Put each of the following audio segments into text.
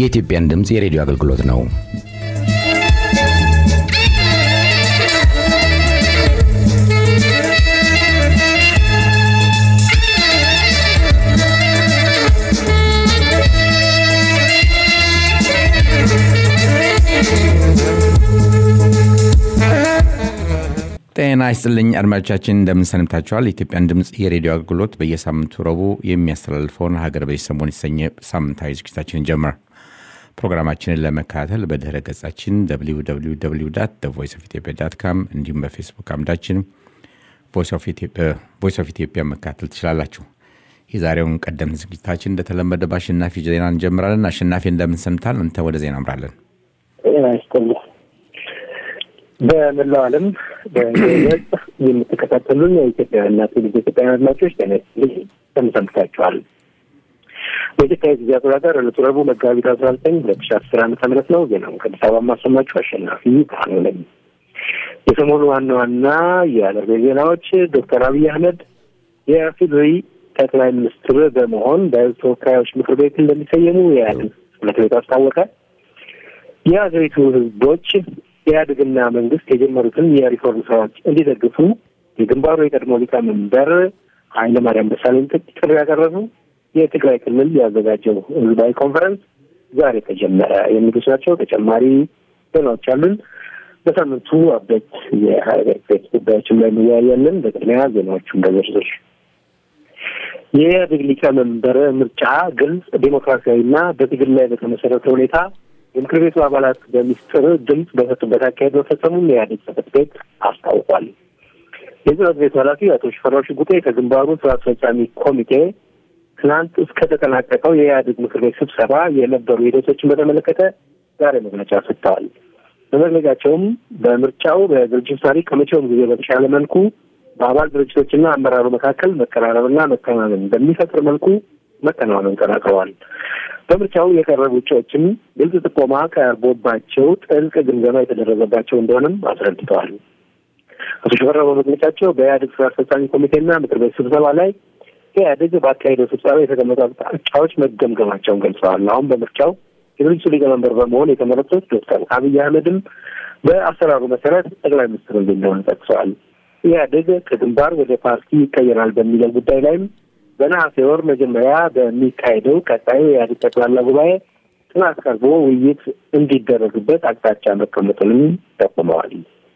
የኢትዮጵያን ድምፅ የሬዲዮ አገልግሎት ነው። ጤና ይስጥልኝ አድማጮቻችን፣ እንደምን ሰንብታችኋል? የኢትዮጵያን ድምፅ የሬዲዮ አገልግሎት በየሳምንቱ ረቡዕ የሚያስተላልፈውን ሀገር በዚህ ሰሞን የተሰኘ ሳምንታዊ ዝግጅታችንን ጀመር። ፕሮግራማችንን ለመከታተል በድህረ ገጻችን ቮይስ ኦፍ ኢትዮጵያ ዳት ካም እንዲሁም በፌስቡክ አምዳችን ቮይስ ኦፍ ኢትዮጵያ መከታተል ትችላላችሁ። የዛሬውን ቀደም ዝግጅታችን እንደተለመደ በአሸናፊ ዜና እንጀምራለን። አሸናፊ እንደምን ሰንብታል? አንተ ወደ ዜና አምራለን። በመላው ዓለም በገጽ የምትከታተሉን የኢትዮጵያውያንና ትውልደ ኢትዮጵያውያን አድማጮች ጤና ይስጥልኝ እንደምን ሰንብታችኋል? በኢትዮጵያ ጊዜ አቆጣጠር ዕለቱ ረቡዕ መጋቢት አስራ ዘጠኝ ሁለት ሺ አስር ዓመተ ምህረት ነው። ዜናውን ከአዲስ አበባ ማሰማችሁ አሸናፊ ብርሃኑ ነኝ። የሰሞኑ ዋና ዋና የአገር ቤት ዜናዎች ዶክተር አብይ አህመድ የኢፌዴሪ ጠቅላይ ሚኒስትር በመሆን በሕዝብ ተወካዮች ምክር ቤት እንደሚሰየሙ የኢህአዴግ ጽሕፈት ቤት አስታወቀ። የሀገሪቱ ሕዝቦች ኢህአዴግና መንግስት የጀመሩትን የሪፎርም ስራዎች እንዲደግፉ የግንባሩ የቀድሞ ሊቀመንበር ኃይለማርያም ደሳለኝ ጥሪ ያቀረቡ። የትግራይ ክልል ያዘጋጀው ህዝባዊ ኮንፈረንስ ዛሬ ተጀመረ። የሚሉት ናቸው። ተጨማሪ ዜናዎች አሉን። በሳምንቱ አበይት የሀገር ቤት ጉዳዮችን ላይ እንወያያለን። በቅድሚያ ዜናዎቹን በዝርዝር የኢህአዴግ ሊቀመንበር ምርጫ ግልጽ፣ ዴሞክራሲያዊና በትግል ላይ በተመሰረተ ሁኔታ የምክር ቤቱ አባላት በሚስጥር ድምፅ በሰጡበት አካሄድ መፈጸሙን የኢህአዴግ ጽሕፈት ቤት አስታውቋል። የጽሕፈት ቤቱ ኃላፊ አቶ ሽፈራው ሽጉጤ ከግንባሩ ስራ አስፈጻሚ ኮሚቴ ትናንት እስከተጠናቀቀው የኢህአዴግ ምክር ቤት ስብሰባ የነበሩ ሂደቶችን በተመለከተ ዛሬ መግለጫ ሰጥተዋል። በመግለጫቸውም በምርጫው በድርጅት ታሪክ ከመቼውም ጊዜ በተሻለ መልኩ በአባል ድርጅቶችና አመራሩ መካከል መቀራረብና መተማመን በሚፈጥር መልኩ መከናወኑን ተናግረዋል። በምርጫው የቀረቡ እጩዎችም ግልጽ ጥቆማ ቀርቦባቸው ጥልቅ ግምገማ የተደረገባቸው እንደሆነም አስረድተዋል። አቶ ሽፈራው በመግለጫቸው በኢህአዴግ ስራ አስፈጻሚ ኮሚቴና ምክር ቤት ስብሰባ ላይ ኢህአዴግ በአካሄደው ስብሰባ የተቀመጡ አቅጣጫዎች መገምገማቸውን ገልጸዋል። አሁን በምርጫው የድርጅቱ ሊቀመንበር በመሆን የተመረጡት ዶክተር አብይ አህመድም በአሰራሩ መሰረት ጠቅላይ ሚኒስትር እንደሆነ ጠቅሰዋል። ኢህአዴግ ከግንባር ወደ ፓርቲ ይቀየራል በሚለው ጉዳይ ላይም በነሐሴ ወር መጀመሪያ በሚካሄደው ቀጣዩ የኢህአዴግ ጠቅላላ ጉባኤ ጥናት ቀርቦ ውይይት እንዲደረግበት አቅጣጫ መቀመጡንም ጠቁመዋል።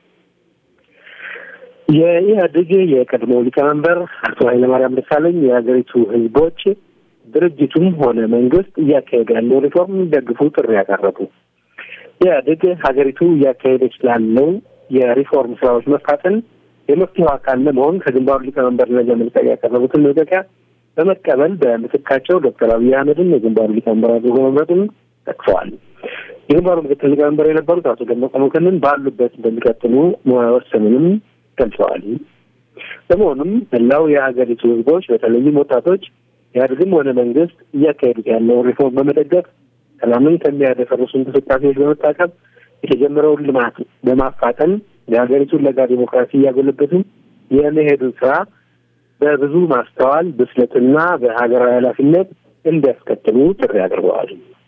የኢህአዴግ የቀድሞ ሊቀመንበር አቶ ኃይለማርያም ደሳለኝ የሀገሪቱ ሕዝቦች ድርጅቱም ሆነ መንግስት እያካሄደ ያለው ሪፎርም እንዲደግፉ ጥሪ ያቀረቡ ኢህአዴግ ሀገሪቱ እያካሄደች ላለው የሪፎርም ስራዎች መፋጠን የመፍትሄው አካል ለመሆን ከግንባሩ ሊቀመንበርነት ለመልቀቅ ያቀረቡትን መልቀቂያ በመቀበል በምትካቸው ዶክተር አብይ አህመድን የግንባሩ ሊቀመንበር አድርጎ መምረጡን ጠቅሰዋል። የግንባሩ ምክትል ሊቀመንበር የነበሩት አቶ ደመቀ መኮንን ባሉበት እንደሚቀጥሉ መወሰኑንም ገልጸዋል። በመሆኑም መላው የሀገሪቱ ህዝቦች በተለይም ወጣቶች ኢህአዴግም ሆነ መንግስት እያካሄዱት ያለውን ሪፎርም በመደገፍ ሰላምን ከሚያደፈርሱ እንቅስቃሴዎች በመታቀብ የተጀመረውን ልማት በማፋጠን የሀገሪቱን ለጋ ዲሞክራሲ እያጎለበቱ የመሄዱን ስራ በብዙ ማስተዋል ብስለትና በሀገራዊ ኃላፊነት እንዲያስከትሉ ጥሪ አቅርበዋል።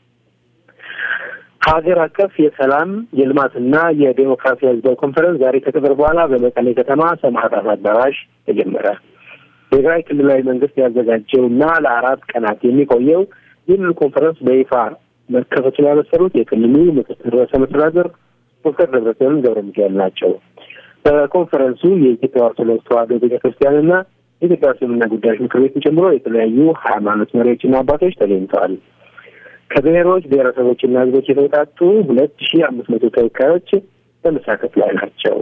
ሀገር አቀፍ የሰላም የልማትና የዴሞክራሲ ህዝባዊ ኮንፈረንስ ዛሬ ከቀትር በኋላ በመቀሌ ከተማ ሰማዕታት አዳራሽ ተጀመረ። የትግራይ ክልላዊ መንግስት ያዘጋጀውና ለአራት ቀናት የሚቆየው ይህንን ኮንፈረንስ በይፋ መከፈቱን ያበሰሩት የክልሉ ምክትል ርዕሰ መስተዳድር ዶክተር ደብረጽዮን ገብረ ሚካኤል ናቸው። በኮንፈረንሱ የኢትዮጵያ ኦርቶዶክስ ተዋሕዶ ቤተ ክርስቲያንና የኢትዮጵያ እስልምና ጉዳዮች ምክር ቤትን ጨምሮ የተለያዩ ሃይማኖት መሪዎችና አባቶች ተገኝተዋል። ከብሔሮች ብሔረሰቦችና ህዝቦች የተውጣጡ ሁለት ሺህ አምስት መቶ ተወካዮች በመሳተፍ ላይ ናቸው።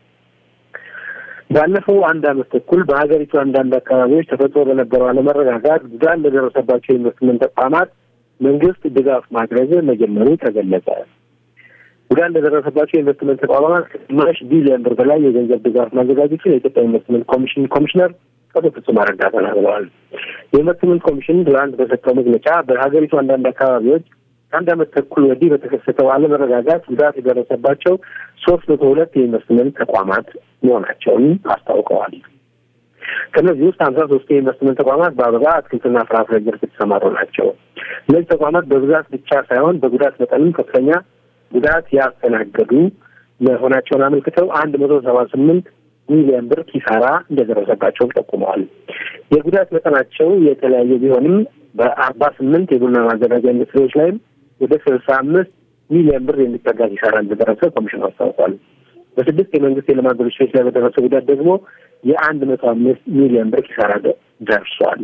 ባለፈው አንድ ዓመት ተኩል በሀገሪቱ አንዳንድ አካባቢዎች ተፈጥሮ በነበረው አለመረጋጋት ጉዳት ለደረሰባቸው የኢንቨስትመንት ተቋማት መንግስት ድጋፍ ማድረግ መጀመሩ ተገለጸ። ጉዳት ለደረሰባቸው የኢንቨስትመንት ተቋማት ከግማሽ ቢሊዮን ብር በላይ የገንዘብ ድጋፍ ማዘጋጀቱን የኢትዮጵያ ኢንቨስትመንት ኮሚሽን ኮሚሽነር አቶ ፍጹም አረጋ ተናግረዋል። የኢንቨስትመንት ኮሚሽን ትናንት በሰጠው መግለጫ በሀገሪቱ አንዳንድ አካባቢዎች ከአንድ ዓመት ተኩል ወዲህ በተከሰተው አለመረጋጋት ጉዳት የደረሰባቸው ሶስት መቶ ሁለት የኢንቨስትመንት ተቋማት መሆናቸውን አስታውቀዋል። ከእነዚህ ውስጥ ሀምሳ ሶስት የኢንቨስትመንት ተቋማት በአበባ አትክልትና ፍራፍሬ ዘርፍ የተሰማሩ ናቸው። እነዚህ ተቋማት በብዛት ብቻ ሳይሆን በጉዳት መጠንም ከፍተኛ ጉዳት ያስተናገዱ መሆናቸውን አመልክተው አንድ መቶ ሰባ ስምንት ሚሊዮን ብር ኪሳራ እንደደረሰባቸውም ጠቁመዋል። የጉዳት መጠናቸው የተለያየ ቢሆንም በአርባ ስምንት የቡና ማዘጋጃ ኢንዱስትሪዎች ላይም ወደ ስልሳ አምስት ሚሊዮን ብር የሚጠጋ ኪሳራ እንደደረሰ ኮሚሽኑ አስታውቋል። በስድስት የመንግስት የልማት ድርጅቶች ላይ በደረሰ ጉዳት ደግሞ የአንድ መቶ አምስት ሚሊዮን ብር ኪሳራ ደርሷል።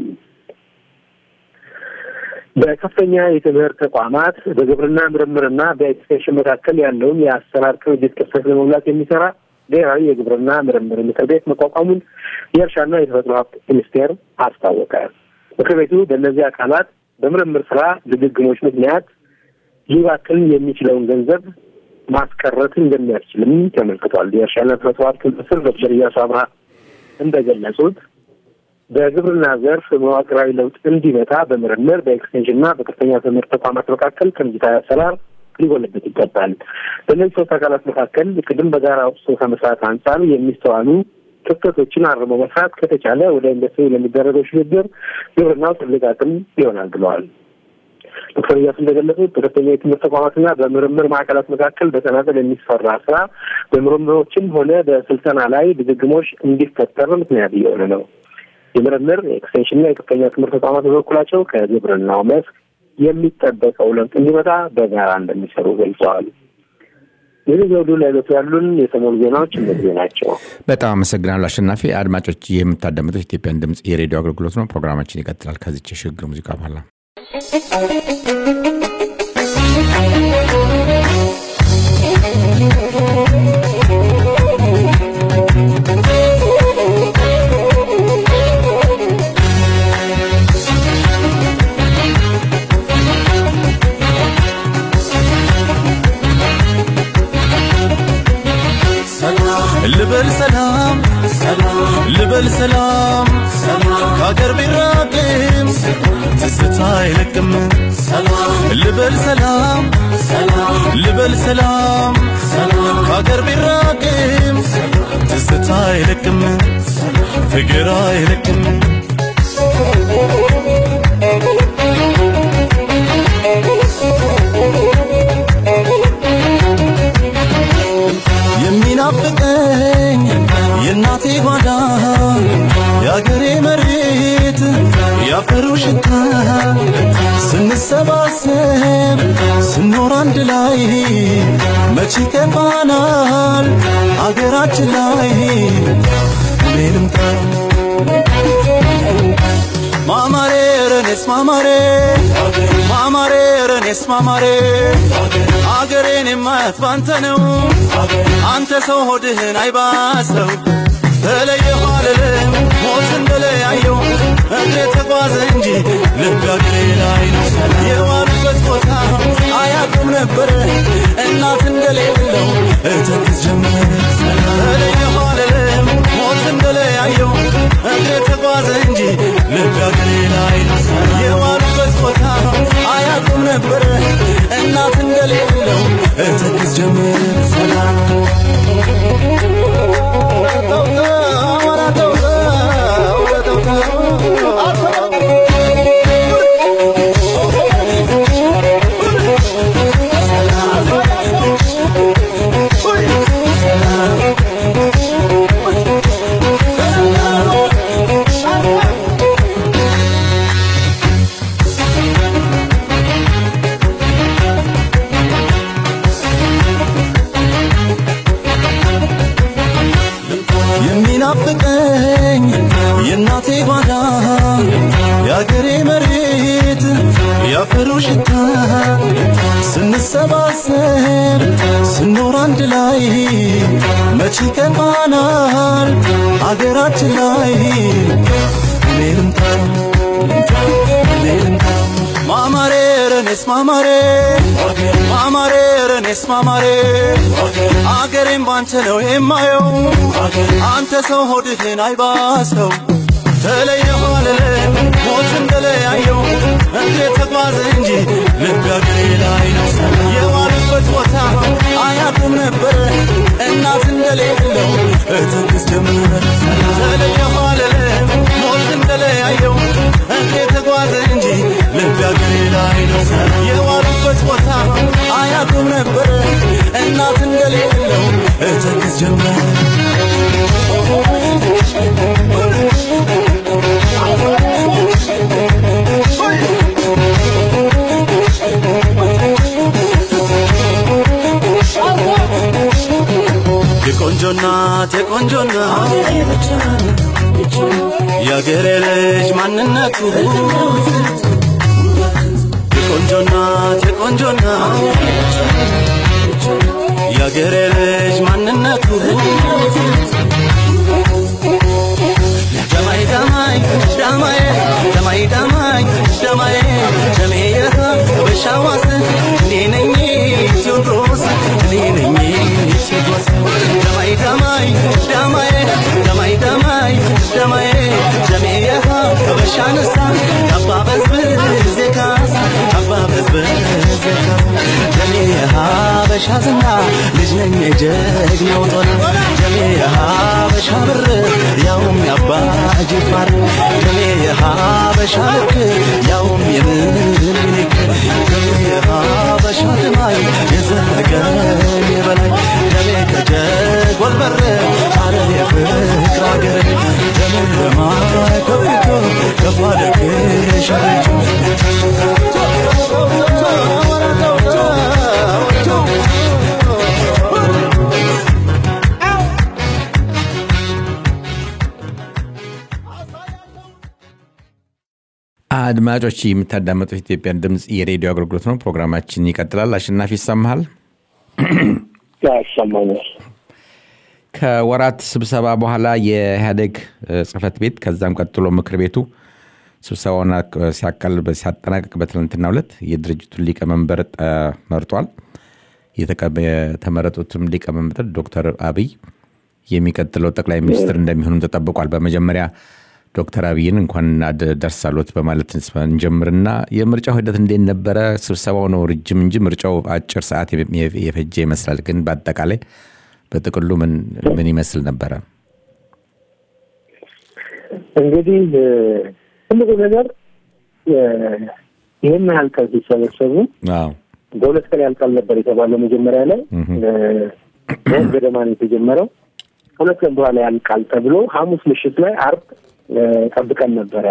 በከፍተኛ የትምህርት ተቋማት በግብርና ምርምርና በኤክስቴንሽን መካከል ያለውን የአሰራር ቅንጅት ክፍተት ለመሙላት የሚሰራ ብሔራዊ የግብርና ምርምር ምክር ቤት መቋቋሙን የእርሻና የተፈጥሮ ሀብት ሚኒስቴር አስታወቀ። ምክር ቤቱ በእነዚህ አካላት በምርምር ስራ ድግግሞች ምክንያት ሊባክን የሚችለውን ገንዘብ ማስቀረት እንደሚያስችልም ተመልክቷል። የእርሻና ተፈጥሮ ሀብት ሚኒስትር ዶክተር ኢያሱ አብርሃ እንደገለጹት በግብርና ዘርፍ መዋቅራዊ ለውጥ እንዲመጣ በምርምር በኤክስቴንሽንና በከፍተኛ ትምህርት ተቋማት መካከል ቅንጅታዊ አሰራር ሊጎለበት ይገባል። በእነዚህ ሶስት አካላት መካከል ቅድም በጋራ ውስጥ ከመስራት አንጻር የሚስተዋሉ ክፍተቶችን አርሞ መስራት ከተቻለ ወደ ኢንዱስትሪ ለሚደረገው ሽግግር ግብርናው ትልቅ አቅም ይሆናል ብለዋል። ዶክተር እያሱ እንደገለጹት በከፍተኛ የትምህርት ተቋማትና በምርምር ማዕከላት መካከል በተናጠል የሚሰራ ስራ በምርምሮችም ሆነ በስልጠና ላይ ድግግሞች እንዲፈጠር ምክንያት እየሆነ ነው። የምርምር የኤክስቴንሽንና የከፍተኛ ትምህርት ተቋማት በበኩላቸው ከግብርናው መስክ የሚጠበቀው ለውጥ እንዲመጣ በጋራ እንደሚሰሩ ገልጸዋል። ይህ ዘውዱ ለዕለቱ ያሉን የሰሞኑ ዜናዎች እነዚህ ናቸው። በጣም አመሰግናለሁ አሸናፊ። አድማጮች ይህ የምታዳምጡት ኢትዮጵያን ድምፅ የሬዲዮ አገልግሎት ነው። ፕሮግራማችን ይቀጥላል ከዚች የሽግግር ሙዚቃ በኋላ ልበል ሰላም ልበል ሰላም ከሀገር ቢራቅም ትዝታ አይለቅም ልበል ሰላም ልበል ሰላም ከሀገር ቢራቅም ትዝታ አይለቅም ፍቅር አይለቅም የሚናፍቀኝ የእናቴ ጓዳ የአገሬ መሬት ያፈሩ ሽታ ስንሰባሰብ ስኖር አንድ ላይ መቼ ከፋናል አገራችን ላይ እኔ ልምጣ ማማሬ ረኔስ ማማሬ ማማሬ ረኔስ ማማሬ አገሬን የማያት ባንተ ነው አንተ ሰው ሆድህን አይባሰው ተለየሁ አልልም ሞትን በለያየው እግሬ ተጓዘ እንጂ ልብ አገሬ ላይ ነው የዋሉበት ቦታ አያቁም ነበረ እናት እንደሌለው እተክዝ ጀመረ ተለየሁ አልልም ሞትን በለያየው እግሬ ተጓዘ እንጂ ልብ አገሬ ላይ ነው የዋሉበት ቦታ አያቁም ነበረ እናት እንደሌለው እተክዝ ጀመረ ሰላም የሚናፍቀኝ የእናቴ ጓዳ የአገሬ መሬት ያፈሩ ሽታ ስንሰባሰብ ስኖር አንድ ላይ መቼ ከፋናል አገራችን ላይ እኔ ልምጣ እኔ ልምጣ ማማሬ ረኔስ ማማሬ ማማሬ ረኔስ ማማሬ አገሬም ባንተ ነው የማየው አንተ ሰው ሆድህን አይባሰው ተለየሁ አልልም ሞት እንደለያየው እግሬ ተጓዘ እንጂ ልብ አገሬ ላይ ነው የዋሉበት ቦታ አያቁም ነበር እናት እንደሌለው እትንክስ ጀመረ ተለየሁ አልልም ነው የዋሉበት ቦታ አያውቁም ነበረ እናት እንደሌለው እተክዝ ጀመረ የቆንጆ እናት የቆንጆ እናት የአገሬ ልጅ ማንነቱ የቆንጆ እናት የቆንጆ እናት የአገሬ ልጅ ማንነቱ ደማይ ደማይ ደማዬ ደማይ ደማይ ደማዬ ደሜ የሀበሻዋስ እኔ ነኝ ቴዎድሮስ እኔ ነኝ ቴዎድሮስ ደማይ ደማይ ደማዬ ደማይ ደማይ ደማዬ ደሜ የሀበሻንሳ አባ በዝብዝ ካሳ አባ በዝብዝ ካሳ ደሜ የሀበሻ ዝና ልጅ ነኝ የጀግናው ጦር ደሜ የሀበሻ ብር ያውም ያባ ጅፋር ደሜ የሀበሻ ልክ ያውም የምኒልክ ደሜ የሀበሻ ድማይ የዘለቀን የበላይ ደሜ ከጀጎል በር ሐረር የፍቅር አገር ደሜ ለማይ ከፊቶ ከፋደክ ሸረች አድማጮች የምታዳመጡት ኢትዮጵያን ድምፅ የሬዲዮ አገልግሎት ነው። ፕሮግራማችን ይቀጥላል። አሸናፊ ይሰማሃል? ይሰማኛል። ከወራት ስብሰባ በኋላ የኢህአዴግ ጽህፈት ቤት ከዛም ቀጥሎ ምክር ቤቱ ስብሰባውን ሲያቃል ሲያጠናቀቅ በትናንትናው ዕለት የድርጅቱን ሊቀመንበር መርጧል። የተመረጡትም ሊቀመንበር ዶክተር አብይ የሚቀጥለው ጠቅላይ ሚኒስትር እንደሚሆኑም ተጠብቋል። በመጀመሪያ ዶክተር አብይን እንኳን ደርሳሎት በማለት እንጀምርና የምርጫው ሂደት እንዴት ነበረ? ስብሰባው ነው ረጅም እንጂ ምርጫው አጭር ሰዓት የፈጀ ይመስላል። ግን በአጠቃላይ በጥቅሉ ምን ይመስል ነበረ? እንግዲህ ትልቁ ነገር ይህን ያህል ቀን ሲሰበሰቡ በሁለት ቀን ያልቃል ነበር የተባለው መጀመሪያ ላይ በወር ገደማ ነው የተጀመረው። ሁለት ቀን በኋላ ያልቃል ተብሎ ሐሙስ ምሽት ላይ አርብ ጠብቀን ነበረ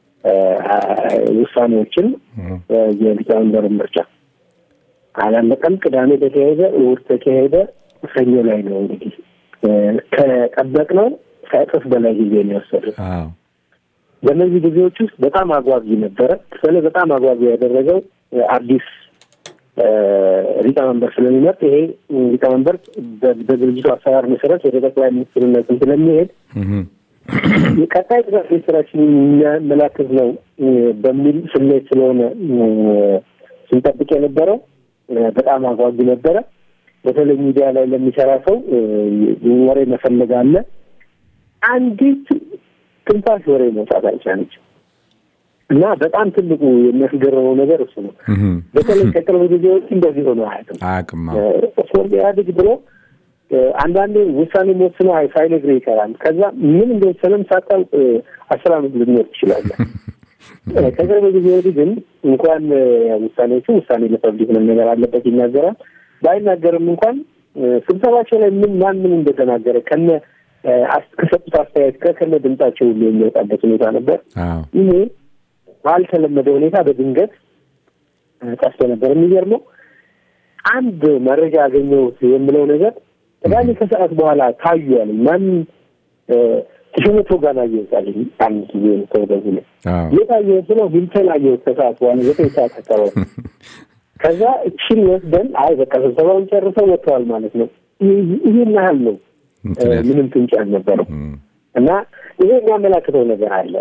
ውሳኔዎችን የሊቀመንበር ምርጫ አላለቀም። ቅዳሜ ተካሄደ፣ እሑድ ተካሄደ። ሰኞ ላይ ነው እንግዲህ ከጠበቅነው ከእጥፍ በላይ ጊዜ ነው የወሰደው። በእነዚህ ጊዜዎች ውስጥ በጣም አጓጊ ነበረ። በተለይ በጣም አጓጊ ያደረገው አዲስ ሊቀመንበር ስለሚመርጥ ይሄ ሊቀመንበር በድርጅቱ አሰራር መሰረት ወደ ጠቅላይ ሚኒስትርነትን ስለሚሄድ የቀጣይ ጥቃት ስራችን የሚያመላክት ነው በሚል ስሜት ስለሆነ ስንጠብቅ የነበረው በጣም አጓጊ ነበረ። በተለይ ሚዲያ ላይ ለሚሰራ ሰው ወሬ መፈለግ አለ። አንዲት ትንፋሽ ወሬ መውጣት አልቻለችም እና በጣም ትልቁ የሚያስገርመው ነገር እሱ ነው። በተለይ ከቅርብ ጊዜዎች እንደዚህ ሆነ አያውቅም አያውቅም። ስፖርት ኢህአዴግ ብሎ አንዳንዴ ውሳኔ መወስኖ ሳይነግርህ ይቀራል። ከዛ ምን እንደወሰነም ሳታውቅ አስር አመት ልትኖር ትችላለህ። ከቅርብ ጊዜ ወዲህ ግን እንኳን ውሳኔዎቹ ውሳኔ ለፐብሊክ መነገር አለበት ይናገራል። ባይናገርም እንኳን ስብሰባቸው ላይ ምን ማን ምን እንደተናገረ ከነ ከሰጡት አስተያየት ከከነ ድምጻቸው ሁሉ የሚወጣበት ሁኔታ ነበር። ይሄ ባልተለመደ ሁኔታ በድንገት ጠፍቶ ነበር። የሚገርመው አንድ መረጃ አገኘሁት የምለው ነገር ቅዳሜ ከሰዓት በኋላ ታዩ ያለኝ ማን ተሾመቶ ጋር አየሁት አለኝ። አንድ ጊዜ ተወደዙ ነው የት አየሁት ነው ሂልተን አየሁት ከሰዓት በኋላ ዘጠኝ ሰዓት አካባቢ ከዛ እችን ወስደን አይ በቃ ስብሰባውን ጨርሰው ወጥተዋል ማለት ነው። ይህን ያህል ነው። ምንም ፍንጭ አልነበረው እና ይሄ የሚያመላክተው ነገር አለ።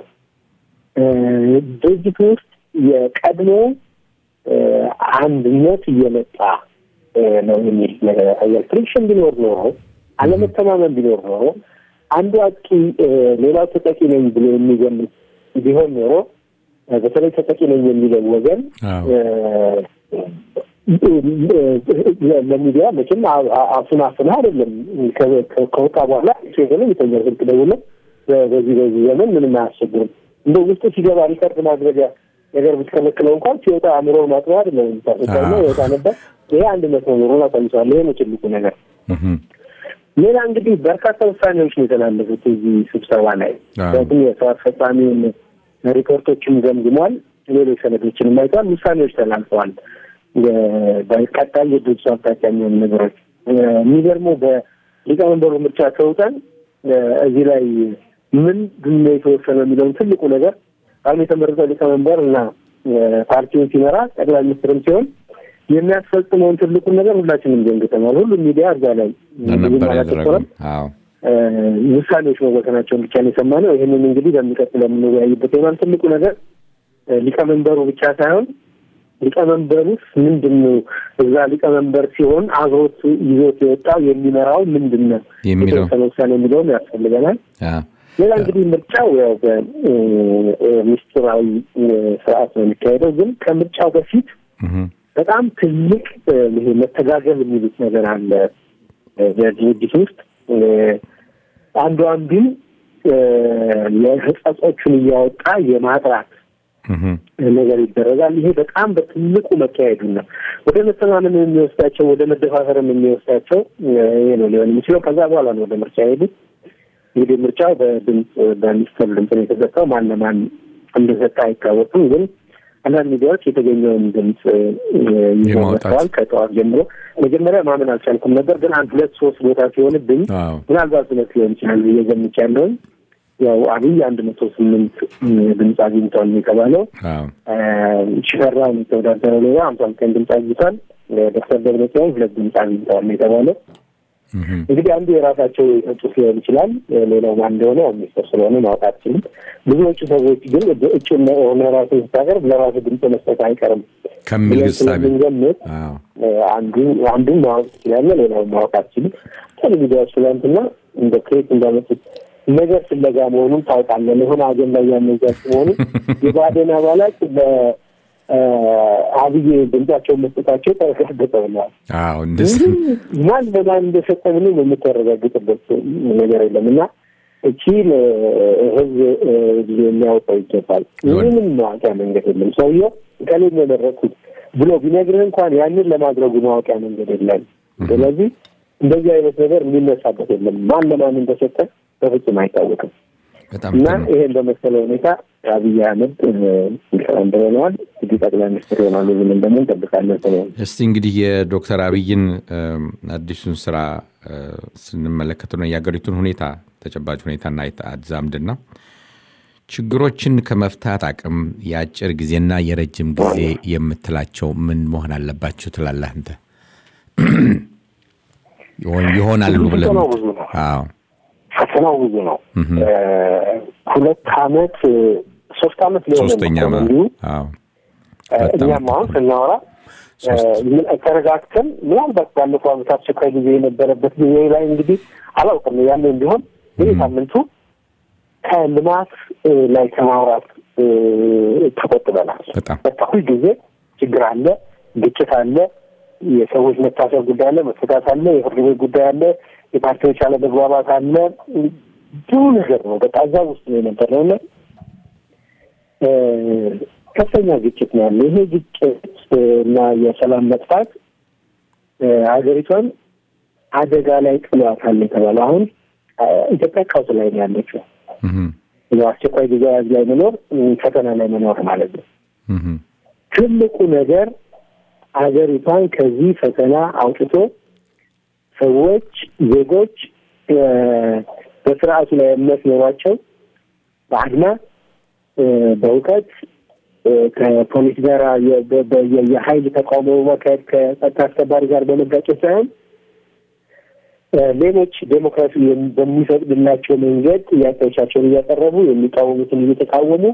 ድርጅቱ ውስጥ የቀድሞ አንድነት እየመጣ ነው የሚል ነገር ያሳያል። ፍሪክሽን ቢኖር ኖሮ፣ አለመተማመን ቢኖር ኖሮ አንዱ አጥቂ ሌላው ተጠቂ ነኝ ብሎ የሚገምት ቢሆን ኖሮ በተለይ ተጠቂ ነኝ የሚለው ወገን ለሚዲያ መቼም አፉን አፍና አይደለም ከወጣ በኋላ ሴሆነ የተኛ ስልክ ደውሎ በዚህ በዚህ ዘመን ምንም አያስቸግርም እንደ ውስጡ ሲገባ ሪከርድ ማድረጊያ ነገር ብትከለክለው እንኳን ሲወጣ አእምሮ ማጥበብ አይደለም የሚታሰበውና ይወጣ ነበር። ይሄ አንድነት መኖሩን አሳይቷል። ይሄ ነው ትልቁ ነገር። ሌላ እንግዲህ በርካታ ውሳኔዎች ነው የተላለፉት እዚህ ስብሰባ ላይ ምክንያቱም የስራ አስፈጻሚውን ሪፖርቶችም ገምግሟል። ሌሎች ሰነዶችንም አይተዋል። ውሳኔዎች ተላልፈዋል። በቀጣይ የድርጅቱ አቅጣጫ የሚሆኑ ነገሮች የሚገርመው በሊቀመንበሩ ምርጫ ተውጠን እዚህ ላይ ምንድን ነው የተወሰነ የሚለውን ትልቁ ነገር አሁን የተመረጠው ሊቀመንበር እና ፓርቲውን ሲመራ ጠቅላይ ሚኒስትርም ሲሆን የሚያስፈጽመውን ትልቁን ነገር ሁላችንም ገንግተናል። ሁሉም ሚዲያ እዛ ላይ አላተኮረም። ውሳኔዎች መወሰናቸውን ብቻ ነው የሰማነው። ይህንን እንግዲህ በሚቀጥለው የምንወያይበት ይሆናል። ትልቁ ነገር ሊቀመንበሩ ብቻ ሳይሆን ሊቀመንበሩስ ምንድን ነው እዛ ሊቀመንበር ሲሆን አብሮት ይዞት የወጣው የሚመራው ምንድን ነው የተወሰነ ውሳኔ የሚለውም ያስፈልገናል። ሌላ እንግዲህ ምርጫው ያው በሚስጥራዊ ስርዓት ነው የሚካሄደው። ግን ከምርጫው በፊት በጣም ትልቅ ይሄ መተጋገል የሚሉት ነገር አለ በድርጅት ውስጥ አንዱ አንዱን የህጸጾቹን እያወጣ የማጥራት ነገር ይደረጋል። ይሄ በጣም በትልቁ መካሄዱን ነው ወደ መተማመን የሚወስዳቸው ወደ መደፋፈርም የሚወስዳቸው ይሄ ነው ሊሆን የሚችለው። ከዛ በኋላ ነው ወደ ምርጫ የሄዱት። እንግዲህ ምርጫው በድምፅ በሚኒስትር ድምፅ ነው የተሰጠው። ማን ለማን እንደሰጠ አይታወቅም። ግን አንዳንድ ሚዲያዎች የተገኘውን ድምፅ ይዘዋል ከጠዋት ጀምሮ። መጀመሪያ ማመን አልቻልኩም ነበር፣ ግን አንድ ሁለት ሶስት ቦታ ሲሆንብኝ ምናልባት ሁለት ሊሆን ይችላል ብዬ ገምቻለሁኝ። ያው አብይ አንድ መቶ ስምንት ድምፅ አግኝቷል የተባለው ሽፈራው የተወዳደረው ሌላ ሀምሳ ዘጠኝ ድምፅ አግኝቷል። ዶክተር ደብረጽዮን ሁለት ድምፅ አግኝተዋል የተባለው እንግዲህ አንዱ የራሳቸው የሰጡት ሊሆን ይችላል። ሌላው ማን እንደሆነ ሚኒስትር ስለሆነ ማወቅ አትችልም። ብዙዎቹ ሰዎች ግን እጩ ሆነ ራሱ ስታቀርብ ለራሱ ድምፅ መስጠት አይቀርም ከሚል ስለምንገምት አንዱ አንዱን ማወቅ ትችላለህ፣ ሌላውን ማወቅ አትችልም። ቴሌቪዲያዎች ትላንትና እንደ ክሬት እንዳመጡት ነገር ፍለጋ መሆኑን ታውቃለህ። ለሆነ አጀንዳ እያመዛች መሆኑ የባዴን አባላት በአብይ ድምጻቸውን መስጠታቸው ተረጋገጠ ብለዋል። ማን በማን እንደሰጠ ምንም የምታረጋግጥበት ነገር የለም እና እቺን ህዝብ ጊዜ የሚያውቀው ይገባል። ምንም ማወቂያ መንገድ የለም። ሰውየው ከሌ የመረጥኩት ብሎ ቢነግርህ እንኳን ያንን ለማድረጉ ማወቂያ መንገድ የለም። ስለዚህ እንደዚህ አይነት ነገር የሚነሳበት የለም። ማን ለማን እንደሰጠ በፍጹም አይታወቅም እና ይሄን በመሰለ ሁኔታ አብይ አህመድ ሊቀመንበር ሆነዋል። እንግዲህ ጠቅላይ ሚኒስትር ይሆናሉ ብለን ደግሞ እንጠብቃለን። ሰሞኑን እስቲ እንግዲህ የዶክተር አብይን አዲሱን ስራ ስንመለከት ነው የሀገሪቱን ሁኔታ ተጨባጭ ሁኔታና አዛምድና ችግሮችን ከመፍታት አቅም የአጭር ጊዜና የረጅም ጊዜ የምትላቸው ምን መሆን አለባቸው ትላለህ አንተ? ይሆናሉ ብለን አዎ ፈተናው ብዙ ነው። ሁለት አመት ሶስት አመት ሊሆን ሶስተኛ እንዲሁ እኛም አሁን ስናወራ ተረጋግተን ምናልባት ባለፈው አመት አስቸኳይ ጊዜ የነበረበት ጊዜ ላይ እንግዲህ አላውቅም ያለ እንዲሆን ይህ ሳምንቱ ከልማት ላይ ከማውራት ተቆጥበናል። በቃ ሁልጊዜ ችግር አለ፣ ግጭት አለ፣ የሰዎች መታሰር ጉዳይ አለ፣ መፈታት አለ፣ የፍርድ ቤት ጉዳይ አለ፣ የፓርቲዎች አለመግባባት አለ። ብዙ ነገር ነው። በቃ እዛ ውስጥ ነው የነበረው እና ከፍተኛ ግጭት ነው ያለ። ይሄ ግጭት እና የሰላም መጥፋት ሀገሪቷን አደጋ ላይ ጥሏታል የተባለው አሁን ኢትዮጵያ ቀውስ ላይ ነው ያለችው። አስቸኳይ ጊዜ አዋጅ ላይ መኖር ፈተና ላይ መኖር ማለት ነው። ትልቁ ነገር ሀገሪቷን ከዚህ ፈተና አውጥቶ ሰዎች ዜጎች በስርዓቱ ላይ እምነት ኖሯቸው በአድማ በእውቀት ከፖሊስ ጋር የሀይል ተቃውሞ በማካሄድ ከጸጥታ አስከባሪ ጋር በመጋጨት ሳይሆን ሌሎች ዴሞክራሲ በሚፈቅድላቸው መንገድ ጥያቄዎቻቸውን እያቀረቡ የሚቃወሙትን እየተቃወሙ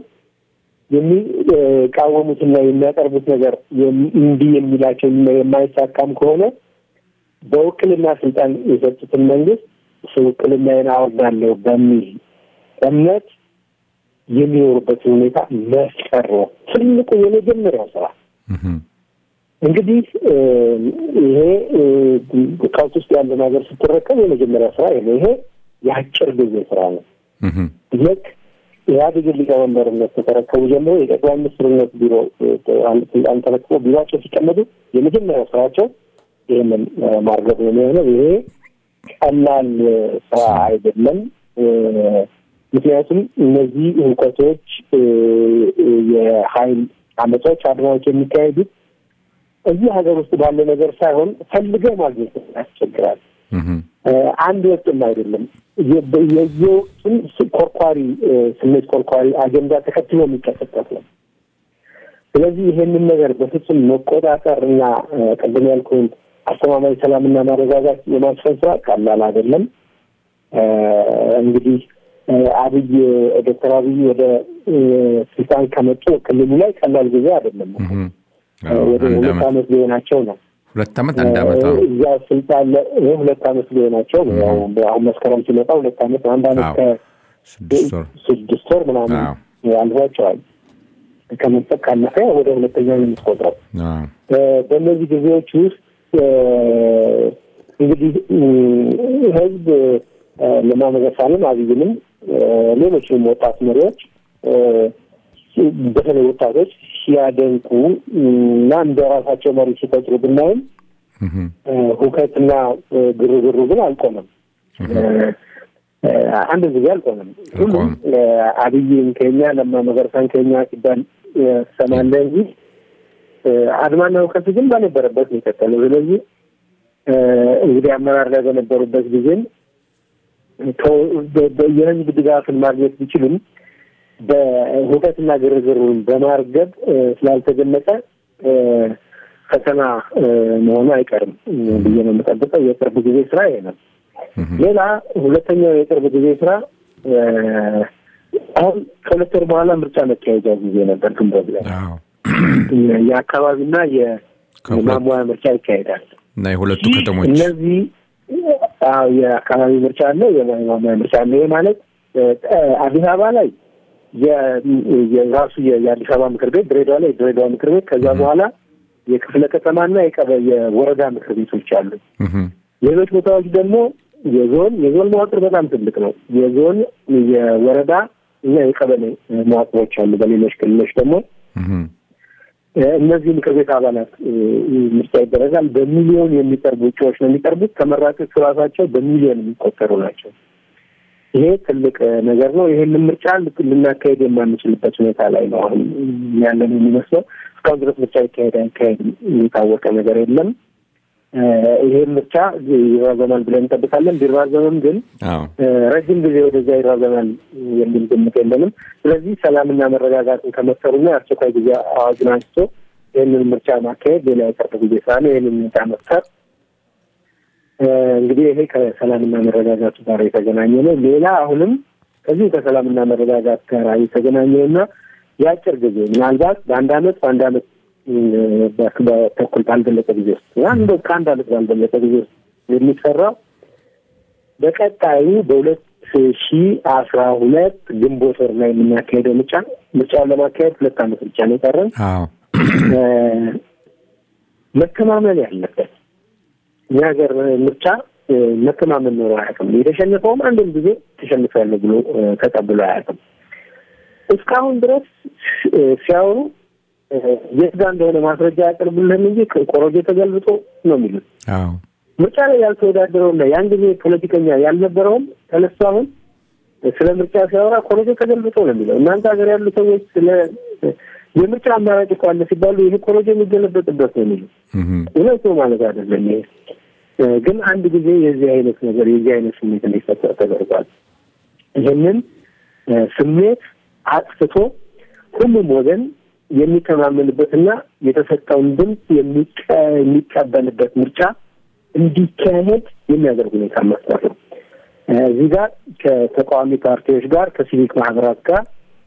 የሚቃወሙትና የሚያቀርቡት ነገር እንዲህ የሚላቸው የማይሳካም ከሆነ በውክልና ስልጣን የሰጡትን መንግስት ውክልናዬን አወርዳለሁ በሚል እምነት የሚኖሩበትን ሁኔታ መፍጠር ነው ትልቁ የመጀመሪያው ስራ። እንግዲህ ይሄ ቀውስ ውስጥ ያለን ሀገር ስትረከብ የመጀመሪያ ስራ ይሄ ይሄ የአጭር ጊዜ ስራ ነው። ልክ ኢህአዴግን ሊቀመንበርነት ከተረከቡ ጀምሮ የጠቅላይ ሚኒስትርነት ቢሮ አንድ ስልጣን ተረክቦ ቢሮቸው ሲቀመጡ የመጀመሪያው ስራቸው ይህንን ማርገብ ነው የሚሆነው። ይሄ ቀላል ስራ አይደለም። ምክንያቱም እነዚህ እውቀቶች የሀይል አመፃዎች፣ አድማዎች የሚካሄዱት እዚህ ሀገር ውስጥ ባለ ነገር ሳይሆን ፈልገህ ማግኘት ያስቸግራል። አንድ ወጥም አይደለም። የየወቅቱን ኮርኳሪ ስሜት ኮርኳሪ አጀንዳ ተከትሎ የሚቀሰቀስ ነው። ስለዚህ ይሄንን ነገር በፍጹም መቆጣጠር እና ቅድም ያልኩን አስተማማኝ ሰላምና ማረጋጋት የማስፈን ስራ ቀላል አይደለም። እንግዲህ አብይ ዶክተር አብይ ወደ ስልጣን ከመጡ ክልሉ ላይ ቀላል ጊዜ አይደለም። ወደ ሁለት ዓመት ሊሆናቸው ነው። ሁለት ዓመት አንድ ዓመት እዛ ስልጣን ሁለት ዓመት ሊሆናቸው ነው። አሁን መስከረም ሲመጣ ሁለት ዓመት አንድ ዓመት ከስድስት ወር ምናምን አልፏቸዋል። ከመጠቅ ካለፈ ወደ ሁለተኛው የምትቆጥረው በእነዚህ ጊዜዎች ውስጥ እንግዲህ ህዝብ ለማ መገርሳንም አብይንም ሌሎችንም ወጣት መሪዎች በተለይ ወጣቶች ሲያደንቁ እና እንደ ራሳቸው መሪ ሲቆጥሩ ብናይም ሁከትና ግርግሩ ግን አልቆመም። አንድ ጊዜ አልቆመም። ሁሉም አብይን ከኛ ለማ መገርሳን ከኛ ሲባል ሰማለ እንጂ አድማና ሁከት ግን ባልነበረበት ነው የቀጠለው። ስለዚህ እንግዲህ አመራር ላይ በነበሩበት ጊዜም የህዝብ ድጋፍን ማግኘት ቢችሉም በሁከትና ግርግሩን በማርገብ ስላልተገለጸ ፈተና መሆኑ አይቀርም ብዬ ነው የምጠብቀው። የቅርብ ጊዜ ስራ ይሄ ነው። ሌላ ሁለተኛው የቅርብ ጊዜ ስራ አሁን ከሁለት ወር በኋላ ምርጫ መካሄጃ ጊዜ ነበር። ግንቦት ላይ የአካባቢና የማሟያ ምርጫ ይካሄዳል እና የሁለቱ ከተሞች እነዚህ የአካባቢ ምርጫ አለ፣ የማሟያ ምርጫ አለ። ይህ ማለት አዲስ አበባ ላይ የራሱ የአዲስ አበባ ምክር ቤት፣ ድሬዳዋ ላይ የድሬዳዋ ምክር ቤት፣ ከዛ በኋላ የክፍለ ከተማና የወረዳ ምክር ቤቶች አሉ። ሌሎች ቦታዎች ደግሞ የዞን የዞን መዋቅር በጣም ትልቅ ነው። የዞን የወረዳ እና የቀበሌ መዋቅሮች አሉ። በሌሎች ክልሎች ደግሞ እነዚህ ምክር ቤት አባላት ምርጫ ይደረጋል። በሚሊዮን የሚቀርቡ እጩዎች ነው የሚቀርቡት። ተመራጮቹ ራሳቸው በሚሊዮን የሚቆጠሩ ናቸው። ይሄ ትልቅ ነገር ነው። ይሄንን ምርጫ ልናካሄድ የማንችልበት ሁኔታ ላይ ነው አሁን ያለን የሚመስለው። እስካሁን ድረስ ምርጫ ይካሄድ አይካሄድ የታወቀ ነገር የለም። ይሄ ምርጫ ይራዘማል ብለን እንጠብቃለን። ቢራዘምም ግን ረጅም ጊዜ ወደዚያ ይራዘማል የሚል ግምት የለንም። ስለዚህ ሰላምና መረጋጋትን ከመሰሩና የአስቸኳይ ጊዜ አዋጅን አንስቶ ይህንን ምርጫ ማካሄድ ሌላ የቅርብ ጊዜ ስራ ነው። ይህንን ምርጫ መፍጠር እንግዲህ ይሄ ከሰላምና መረጋጋቱ ጋር የተገናኘ ነው። ሌላ አሁንም ከዚሁ ከሰላምና መረጋጋት ጋር የተገናኘውና የአጭር ጊዜ ምናልባት በአንድ አመት በአንድ አመት በተኩል ባልበለጠ ጊዜ ውስጥ አንድ ከአንድ አመት ባልበለጠ ጊዜ ውስጥ የሚሰራው በቀጣዩ በሁለት ሺ አስራ ሁለት ግንቦት ወር ላይ የምናካሄደው ምርጫ ምርጫውን ለማካሄድ ሁለት አመት ብቻ ነው የቀረን። መተማመን ያለበት እኛ ሀገር ምርጫ መተማመን ኖሮ አያውቅም። የተሸነፈውም አንድም ጊዜ ተሸንፌያለሁ ብሎ ተቀብሎ አያውቅም። እስካሁን ድረስ ሲያወሩ የት ጋር እንደሆነ ማስረጃ ያቀርቡልን እንጂ ቆሮጆ ተገልብጦ ነው የሚሉት። ምርጫ ላይ ያልተወዳደረውና ያን ጊዜ ፖለቲከኛ ያልነበረውም ተነስቶ አሁን ስለ ምርጫ ሲያወራ ኮሮጆ ተገልብጦ ነው የሚለው። እናንተ ሀገር ያሉ ሰዎች ስለ የምርጫ አማራጭ እኮ አለ ሲባሉ ይሄ ኮሮጆ የሚገለበጥበት ነው የሚሉት። እውነት ነው ማለት አይደለም። ይሄ ግን አንድ ጊዜ የዚህ አይነት ነገር የዚህ አይነት ስሜት እንዲፈጠር ተደርጓል። ይህንን ስሜት አጥፍቶ ሁሉም ወገን የሚተማመንበትና የተሰጠውን ድምፅ የሚቀበልበት ምርጫ እንዲካሄድ የሚያደርግ ሁኔታ መፍጠር ነው። እዚህ ጋር ከተቃዋሚ ፓርቲዎች ጋር ከሲቪክ ማህበራት ጋር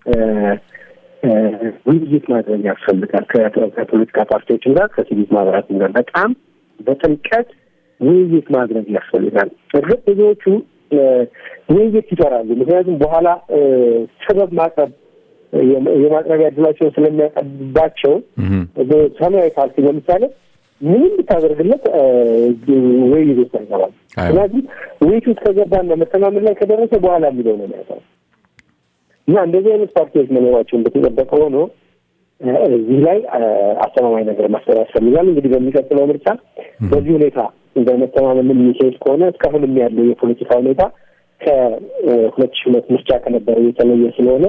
ውይይት ማድረግ ያስፈልጋል። ከፖለቲካ ፓርቲዎችም ጋር ከሲቪክ ማህበራትም ጋር በጣም በጥልቀት ውይይት ማድረግ ያስፈልጋል። እርግጥ ብዙዎቹ ውይይት ይፈራሉ። ምክንያቱም በኋላ ሰበብ ማቅረብ የማቅረቢያ እድላቸውን ስለሚያቀርባቸው ሰማያዊ ፓርቲ ለምሳሌ ምንም ብታደርግለት ውይይት ውስጥ አይገባም። ስለዚህ ውይይት ውስጥ ከገባና መተማመን ላይ ከደረሰ በኋላ የሚለው ነው የሚያውቀው። እና እንደዚህ አይነት ፓርቲዎች መኖራቸው እንደተጠበቀ ሆኖ እዚህ ላይ አስተማማኝ ነገር መፍጠር ያስፈልጋል። እንግዲህ በሚቀጥለው ምርጫ በዚህ ሁኔታ በመተማመን የሚሄድ ከሆነ እስካሁንም ያለው የፖለቲካ ሁኔታ ከሁለት ሺህ ሁለት ምርጫ ከነበረው የተለየ ስለሆነ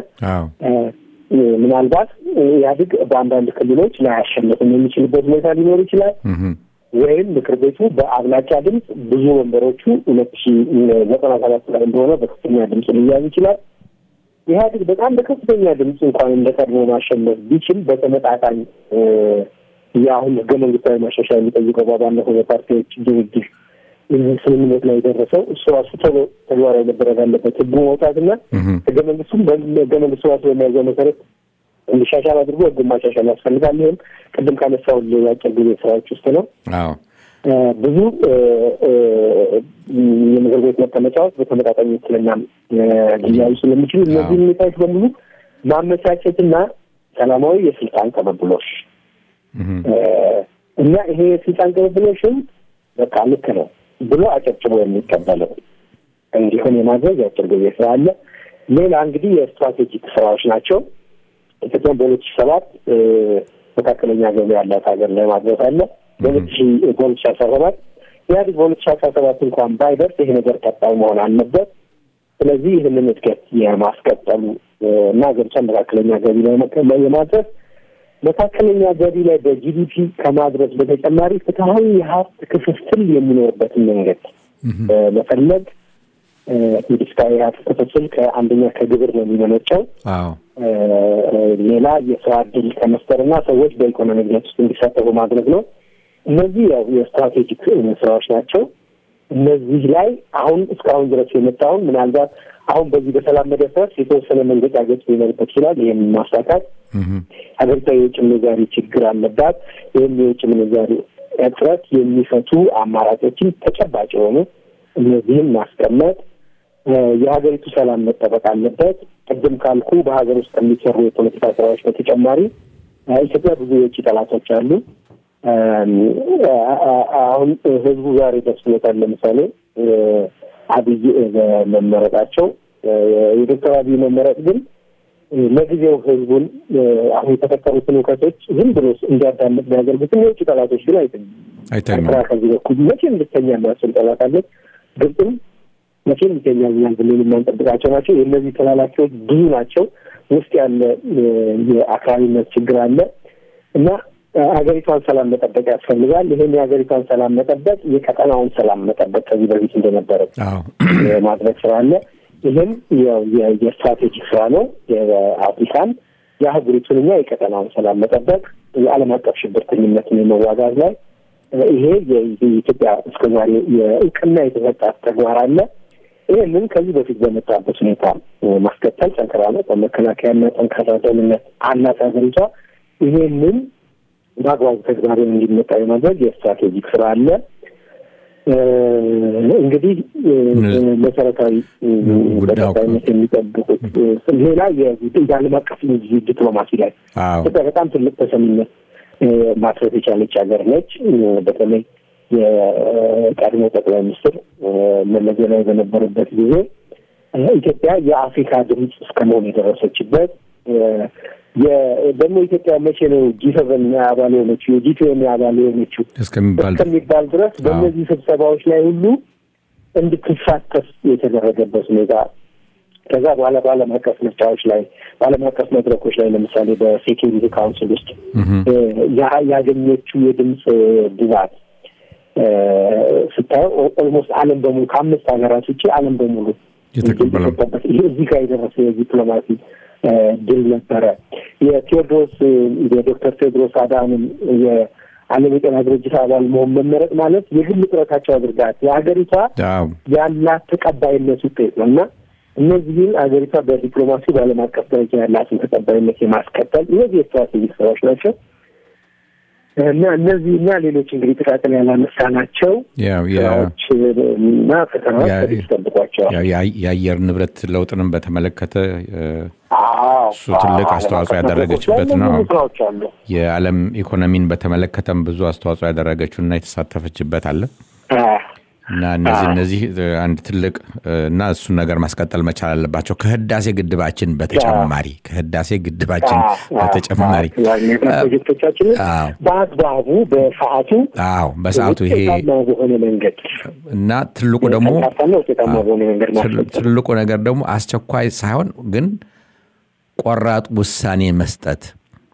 ምናልባት ኢህአዴግ በአንዳንድ ክልሎች ላያሸንፍም የሚችልበት ሁኔታ ሊኖር ይችላል። ወይም ምክር ቤቱ በአብላጫ ድምፅ ብዙ ወንበሮቹ ሁለት ሺ ዘጠና ሰባት ላይ እንደሆነ በከፍተኛ ድምፅ ሊያዝ ይችላል። ኢህአዴግ በጣም በከፍተኛ ድምፅ እንኳን እንደ ቀድሞ ማሸነፍ ቢችል በተመጣጣኝ የአሁን ህገ መንግስታዊ ማሻሻያ የሚጠይቀው ባለፈው የፓርቲዎች ድርድር ስምምነት ላይ የደረሰው እሱ ራሱ ቶሎ ተግባራዊ መደረግ አለበት። ህጉ መውጣትና ህገ መንግስቱም ህገ መንግስቱ ራሱ በሚያዘው መሰረት እንዲሻሻል አድርጎ ህጉን ማሻሻል ያስፈልጋል። ይህም ቅድም ካነሳው የአጭር ጊዜ ስራዎች ውስጥ ነው። ብዙ የምክር ቤት መቀመጫዎች በተመጣጣኝ ውክልና ሊያዩ ስለሚችሉ እነዚህ ሁኔታዎች በሙሉ ማመቻቸትና ሰላማዊ የስልጣን ቅብብሎሽ እና ይሄ የስልጣን ቅብብሎሽም በቃ ልክ ነው ብሎ አጨብጭቦ የሚቀበለው እንዲሆን የማድረግ የአጭር ጊዜ ስራ አለ። ሌላ እንግዲህ የስትራቴጂክ ስራዎች ናቸው። ኢትዮጵያ በሁለት ሺ ሰባት መካከለኛ ገቢ ያላት ሀገር ላይ ማድረስ አለ። በሁለት ሺ በሁለት ሺ አስራ ሰባት ኢህአዴግ በሁለት ሺ አስራ ሰባት እንኳን ባይደርስ ይሄ ነገር ቀጣይ መሆን አለበት። ስለዚህ ይህንን እድገት የማስቀጠሉ እና ሀገሪቷን መካከለኛ ገቢ ላይ የማድረስ መካከለኛ ገቢ ላይ በጂዲፒ ከማድረስ በተጨማሪ ፍትሀዊ የሀብት ክፍፍል የሚኖርበትን መንገድ መፈለግ እንግዲህ ፍትሀዊ የሀብት ክፍፍል ከአንደኛ ከግብር ነው የሚመነጨው። ሌላ የስራ እድል ከመፍጠርና ሰዎች በኢኮኖሚ እድገት ውስጥ እንዲሳተፉ ማድረግ ነው። እነዚህ ያው የስትራቴጂክ ስራዎች ናቸው። እነዚህ ላይ አሁን እስካሁን ድረስ የመጣውን ምናልባት አሁን በዚህ በሰላም መደፍረስ የተወሰነ መንገጫገጭ ሊኖርበት ይችላል። ይህም ማሳካት ሀገሪቷ የውጭ ምንዛሪ ችግር አለባት። ይህም የውጭ ምንዛሪ እጥረት የሚፈቱ አማራጮችን ተጨባጭ የሆኑ እነዚህም ማስቀመጥ የሀገሪቱ ሰላም መጠበቅ አለበት። ቅድም ካልኩ በሀገር ውስጥ ከሚሰሩ የፖለቲካ ስራዎች በተጨማሪ ኢትዮጵያ ብዙ የውጭ ጠላቶች አሉ። አሁን ህዝቡ ዛሬ ደስ ብሎታል። ለምሳሌ አብይ መመረጣቸው የዶክተር አብይ መመረጥ ግን ለጊዜው ህዝቡን አሁን የተፈጠሩትን እውቀቶች ዝም ብሎ እንዲያዳምጥ ቢያደርጉትም የውጭ ጠላቶች ግን አይተኙም። ኤርትራ ከዚህ በኩል መቼም ልተኛ የሚያስችል ጠላት አለች። ግብፅም መቼም ይተኛልኛል ብለን የማንጠብቃቸው ናቸው። የእነዚህ ተላላኪዎች ብዙ ናቸው። ውስጥ ያለ የአክራሪነት ችግር አለ እና ሀገሪቷን ሰላም መጠበቅ ያስፈልጋል። ይህን የሀገሪቷን ሰላም መጠበቅ የቀጠናውን ሰላም መጠበቅ ከዚህ በፊት እንደነበረ ማድረግ ስራ አለ። ይህም የስትራቴጂክ ስራ ነው። የአፍሪካን የአህጉሪቱንና የቀጠናውን ሰላም መጠበቅ የዓለም አቀፍ ሽብርተኝነትን የመዋጋት ላይ ይሄ የኢትዮጵያ እስከዛሬ የእውቅና የተሰጣት ተግባር አለ። ይህንን ከዚህ በፊት በመጣበት ሁኔታ ማስቀጠል ጠንከራ ነው። በመከላከያና ጠንካራ ደህንነት አላት ሀገሪቷ። ይሄንን በአግባቡ ተግባራዊ እንዲመጣ የማድረግ የስትራቴጂክ ስራ አለ። እንግዲህ መሰረታዊ በቀጣይነት የሚጠብቁት ሌላ የዓለም አቀፍ ዲፕሎማሲ ላይ ኢትዮጵያ በጣም ትልቅ ተሰሚነት ማትረፍ የቻለች ሀገር ነች። በተለይ የቀድሞ ጠቅላይ ሚኒስትር መለስ ዜናዊ በነበሩበት ጊዜ ኢትዮጵያ የአፍሪካ ድምፅ እስከ መሆን የደረሰችበት ደግሞ ኢትዮጵያ መቼ ነው ጂ ሰቨን አባል የሆነችው የጂ ትዌኒ አባል የሆነችው እስከሚባል ድረስ በእነዚህ ስብሰባዎች ላይ ሁሉ እንድትሳተፍ የተደረገችው ሁኔታ ከዛ በኋላ በዓለም አቀፍ ምርጫዎች ላይ በዓለም አቀፍ መድረኮች ላይ ለምሳሌ በሴኪሪቲ ካውንስል ውስጥ ያገኘችው የድምፅ ብዛት ስታየው ኦልሞስት ዓለም በሙሉ ከአምስት ሀገራት ውጭ ዓለም በሙሉ የተቀበለበት ይሄ እዚህ ጋር የደረሰ የዲፕሎማሲ ድል ነበረ። የቴዎድሮስ የዶክተር ቴዎድሮስ አድሃኖም የዓለም የጤና ድርጅት አባል መሆን መመረጥ ማለት የግል ጥረታቸው አድርጋት የሀገሪቷ ያላት ተቀባይነት ውጤት ነው እና እነዚህን ሀገሪቷ በዲፕሎማሲ በዓለም አቀፍ ደረጃ ያላትን ተቀባይነት የማስቀጠል እነዚህ የስትራቴጂክ ስራዎች ናቸው እና እነዚህ እና ሌሎች እንግዲህ ጥቃቅን ያላነሳ ናቸው ስራዎች እና ፈተናዎች ይጠብቋቸዋል። የአየር ንብረት ለውጥንም በተመለከተ እሱ ትልቅ አስተዋጽኦ ያደረገችበት ነው። ስራዎች አሉ። የዓለም ኢኮኖሚን በተመለከተም ብዙ አስተዋጽኦ ያደረገችው እና የተሳተፈችበት አለ። እና እነዚህ እነዚህ አንድ ትልቅ እና እሱን ነገር ማስቀጠል መቻል አለባቸው ከህዳሴ ግድባችን በተጨማሪ ከህዳሴ ግድባችን በተጨማሪ ፕሮጀክቶቻችንን አዎ። በአግባቡ በሰዓቱ አዎ በሰዓቱ ይሄ ውጤታማ በሆነ መንገድ እና ትልቁ ደግሞ ቀልጣፋና ውጤታማ በሆነ መንገድ ትል- ማስፈጸም ትልቁ ነገር ደግሞ አስቸኳይ ሳይሆን ግን ቆራጥ ውሳኔ መስጠት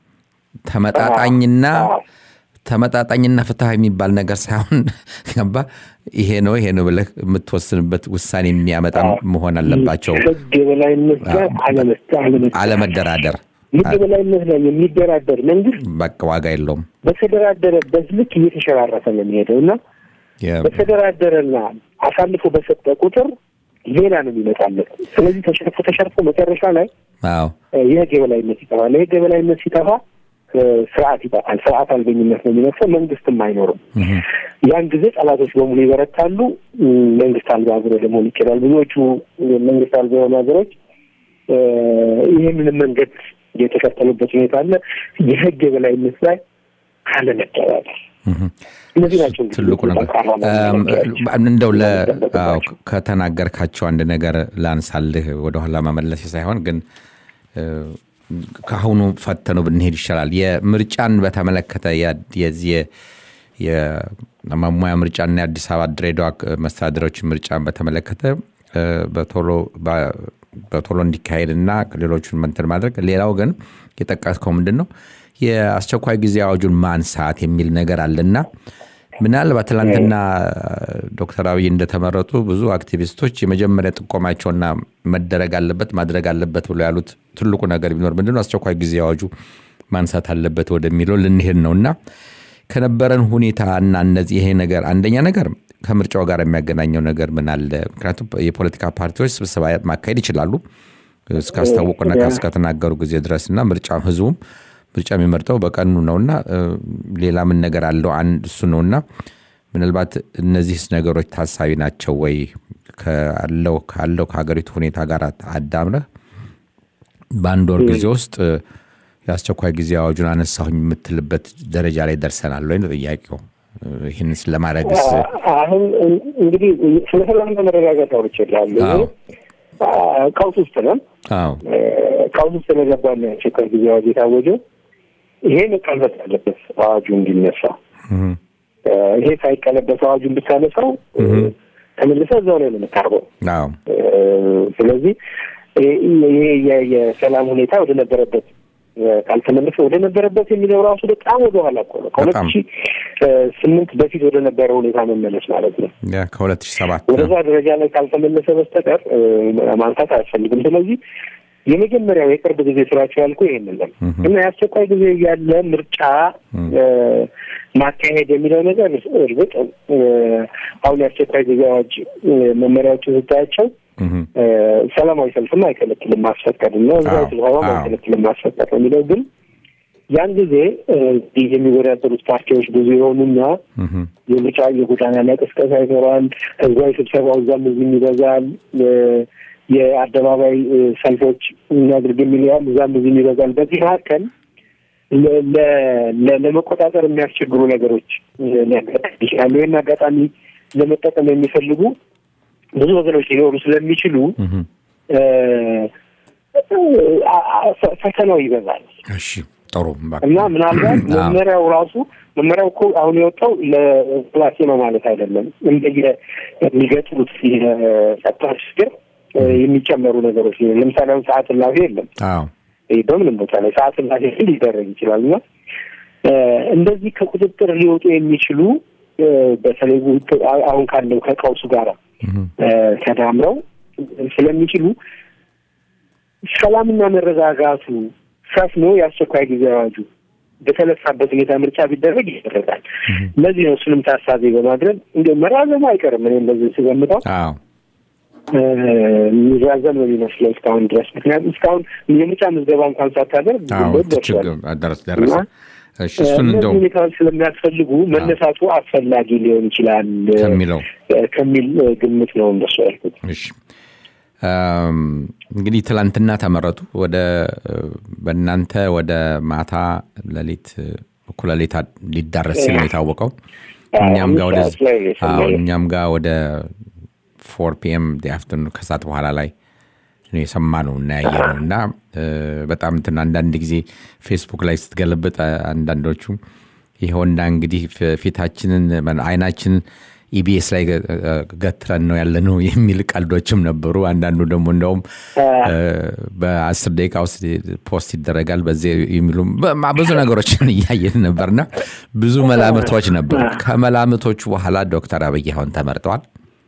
ተመጣጣኝና አዎ። ተመጣጣኝና ፍትሐ የሚባል ነገር ሳይሆን ገባ ይሄ ነው ይሄ ነው ብለህ የምትወስንበት ውሳኔ የሚያመጣ መሆን አለባቸው። ህግ የበላይነት ጋር አለመስጠት አለመስጠት አለመደራደር ህግ የበላይነት ላይ የሚደራደር መንግስት በቃ ዋጋ የለውም። በተደራደረበት ልክ እየተሸራረፈ ነው የሚሄደው እና የ- በተደራደረና አሳልፎ በሰጠ ቁጥር ሌላ ነው የሚመጣለት። ስለዚህ ተሸርፎ ተሸርፎ መጨረሻ ላይ አዎ እ፣ የህግ የበላይነት ይጠፋል። የህግ የበላይነት ሲጠፋ እ፣ ስርዓት ይጠፋል። ስርዓት አልበኝነት ነው የሚነግሰው። መንግስትም አይኖርም። ያን ጊዜ ጠላቶች በሙሉ ይበረታሉ። እ፣ መንግስት አልባ ሀገር ወደ መሆን ይኬዳል። ብዙዎቹ መንግስት አልባ የሆኑ ሀገሮች እ፣ ይህንንም መንገድ የተከተሉበት ሁኔታ አለ። የህግ የበላይነት ላይ አለመደራደር እነዚህ ናቸው እንግዲህ ትልቁ ነገር ጠንካራ እም፣ መሪዎች። እንደው ለ የሚጠበቅባቸው። አዎ፣ ከተናገርካቸው አንድ ነገር ላንሳልህ ወደኋላ መመለስ ሳይሆን ግን እ፣ ከአሁኑ ፈተኑ ብንሄድ ይሻላል። የምርጫን በተመለከተ የ- የዚህ የ- የመሙያ ምርጫና የአዲስ አበባ ድሬዳዋ መስተዳደሮች ምርጫን በተመለከተ እ፣ በቶሎ በ- በቶሎ እንዲካሄድና ሌሎቹን መንትን ማድረግ ሌላው ግን የጠቀስከው ምንድን ነው የአስቸኳይ ጊዜ አዋጁን ማንሳት የሚል ነገር አለና ምናልባት ትላንትና ዶክተር አብይ እንደተመረጡ ብዙ አክቲቪስቶች የመጀመሪያ ጥቆማቸውና መደረግ አለበት ማድረግ አለበት ብሎ ያሉት ትልቁ ነገር ቢኖር ምንድነው አስቸኳይ ጊዜ አዋጁ ማንሳት አለበት ወደሚለው ልንሄድ ነው እና ከነበረን ሁኔታ እና እነዚህ ይሄ ነገር አንደኛ ነገር ከምርጫው ጋር የሚያገናኘው ነገር ምን አለ? ምክንያቱም የፖለቲካ ፓርቲዎች ስብሰባ ማካሄድ ይችላሉ እስካስታወቁና እስከተናገሩ ጊዜ ድረስ እና ምርጫ ህዝቡም ምርጫ የሚመርጠው በቀኑ ነውና እ፣ ሌላ ምን ነገር አለው? አንድ እሱ ነውና ምናልባት እነዚህስ ነገሮች ታሳቢ ናቸው ወይ ካለው ካለው ከሀገሪቱ ሁኔታ ጋር አዳምረህ በአንድ ወር ጊዜ ውስጥ እ፣ የአስቸኳይ ጊዜ አዋጁን አነሳሁኝ የምትልበት ደረጃ ላይ ደርሰናል ወይ ነው ጥያቄው። እ፣ ይህንስ ለማድረግስ አሁን እንግዲህ ስለ ሰላምና መረጋጋት አውርቼ እላለሁ። አዎ። ቀውስ ውስጥ ነን። አዎ ቀውስ ውስጥ ስለገባን ነው የአስቸኳይ ጊዜ አዋጅ የታወጀው። ይሄ መቀልበስ አለበት አዋጁ እንዲነሳ። እህ፣ ይሄ ሳይቀለበስ አዋጁን ብታነሳው ተመልሰ እዛው ላይ ነው የምታርበው። አዎ ስለዚህ ይሄ የ- የሰላም ሁኔታ ወደ ነበረበት ካልተመለሰ ወደ ነበረበት የሚለው ራሱ በጣም ወደ ኋላ እኮ ነው። ከሁለት በጣም። ሺህ ስምንት በፊት ወደ ነበረ ሁኔታ መመለስ ማለት ነው። ያ ከሁለት ሺህ ሰባት ወደዛ ደረጃ ላይ ካልተመለሰ በስተቀር እ፣ ማንሳት አያስፈልግም። ስለዚህ የመጀመሪያው የቅርብ ጊዜ ስራቸው ያልኩ ይሄንን ነው እና የአስቸኳይ ጊዜ ያለ ምርጫ እ፣ ማካሄድ የሚለው ነገር እርግጥ እ፣ አሁን የአስቸኳይ ጊዜ አዋጅ እ፣ መመሪያዎችን ስታያቸው እህ፣ እ፣ ሰላማዊ ሰልፍም አይከለክልም ማስፈቀድ እና ህዝባዊ አዎ፣ ስብሰባም አዎ። አይከለክልም ማስፈቀድ ነው የሚለው ግን ያን ጊዜ እ፣ ይህ የሚወዳደሩት ፓርቲዎች ብዙ የሆኑና እህ፣ የምርጫ የጎዳና ላይ ቅስቀሳ ይኖራል። ህዝባዊ ስብሰባው እዛም እዚህም ይበዛል። እ፣ የአደባባይ እ፣ ሰልፎች እናድርግ የሚለዋል እዛም እዚህም ይበዛል። በዚህ መካከል ለ- ለ- ለ- ለመቆጣጠር የሚያስቸግሩ ነገሮች እ፣ ሊያጋጥሙ ይችላሉ። ይህን አጋጣሚ ለመጠቀም የሚፈልጉ ብዙ ወገኖች ሊኖሩ ስለሚችሉ እህ። እ፣ አ- አ- ፈ- ፈተናው ይበዛል። እሺ ጥሩ በቃ። እና ምናልባት አዎ። መመሪያው ራሱ መመሪያው እኮ አሁን የወጣው ለክላሴ ነው ማለት አይደለም። እንደየ የሚገጥሙት የጸጥታ ችግር እ፣ የሚጨመሩ ነገሮች ሊሆኑ ለምሳሌ አሁን ሰዓት እላፊ የለም። አዎ ይህ በምንም ቦታ ላይ ሰዓት እላፊ ሊደረግ ይችላል እና እ፣ እንደዚህ ከቁጥጥር ሊወጡ የሚችሉ እ፣ በተለይ ውጥ- አሁን ካለው ከቀውሱ ጋር እህ፣ እ፣ ተዳምረው ስለሚችሉ ሰላምና መረጋጋቱ ሰፍኖ የአስቸኳይ ጊዜ አዋጁ በተነሳበት ሁኔታ ምርጫ ቢደረግ ይደረጋል። ለዚህ ነው እሱንም ታሳቢ በማድረግ እንደ መራዘሙ አይቀርም። እኔ እንደዚህ ስገምተው አዎ እ፣ የሚራዘም ነው የሚመስለው እስካሁን ድረስ። ምክንያቱም እስካሁን የምርጫ ምዝገባ እንኳን ሳታደርግ አዎ ግንቦት ደርሷል። ችግር ደረስ ደረሰ። እና እሺ እሱን እነዚህ እንደው ሁኔታዎች ስለሚያስፈልጉ መነሳቱ አስፈላጊ ሊሆን ይችላል እ፣ ከሚለው ከሚል እ፣ ግምት ነው እንደሱ ያልኩት። እሺ አም፣ እንግዲህ ትላንትና ተመረጡ። ወደ እ፣ በእናንተ ወደ ማታ ሌሊት እኩለ ሌሊት ሊዳረስ ሲል ነው የታወቀው። እኛም ጋር ወደ አምስት ሰዓት ላይ ነው የሰማሁት። አዎ፣ እኛም ጋር ወደ ፎር ፒኤም አፍተርኑ ከሰዓት በኋላ ላይ ነው የሰማ ነው እና ያየ ነው እና እ፣ በጣም እንትን አንዳንድ ጊዜ ፌስቡክ ላይ ስትገለብጥ አ- አንዳንዶቹ ይኸውና እንግዲህ ፊ- ፊታችንን ማነው አይናችንን ኢቢኤስ ላይ ገ- እ፣ ገትረን ነው ያለ ነው የሚል ቀልዶችም ነበሩ። አንዳንዱ ደግሞ እንደውም እ፣ በአስር ደቂቃ ውስጥ ፖስት ይደረጋል በዚህ የሚሉም በ- ብዙ ነገሮችን እያየን ነበርና ብዙ መላምቶች ነበሩ። ከመላምቶቹ በኋላ ዶክተር አብይ አሁን ተመርጠዋል።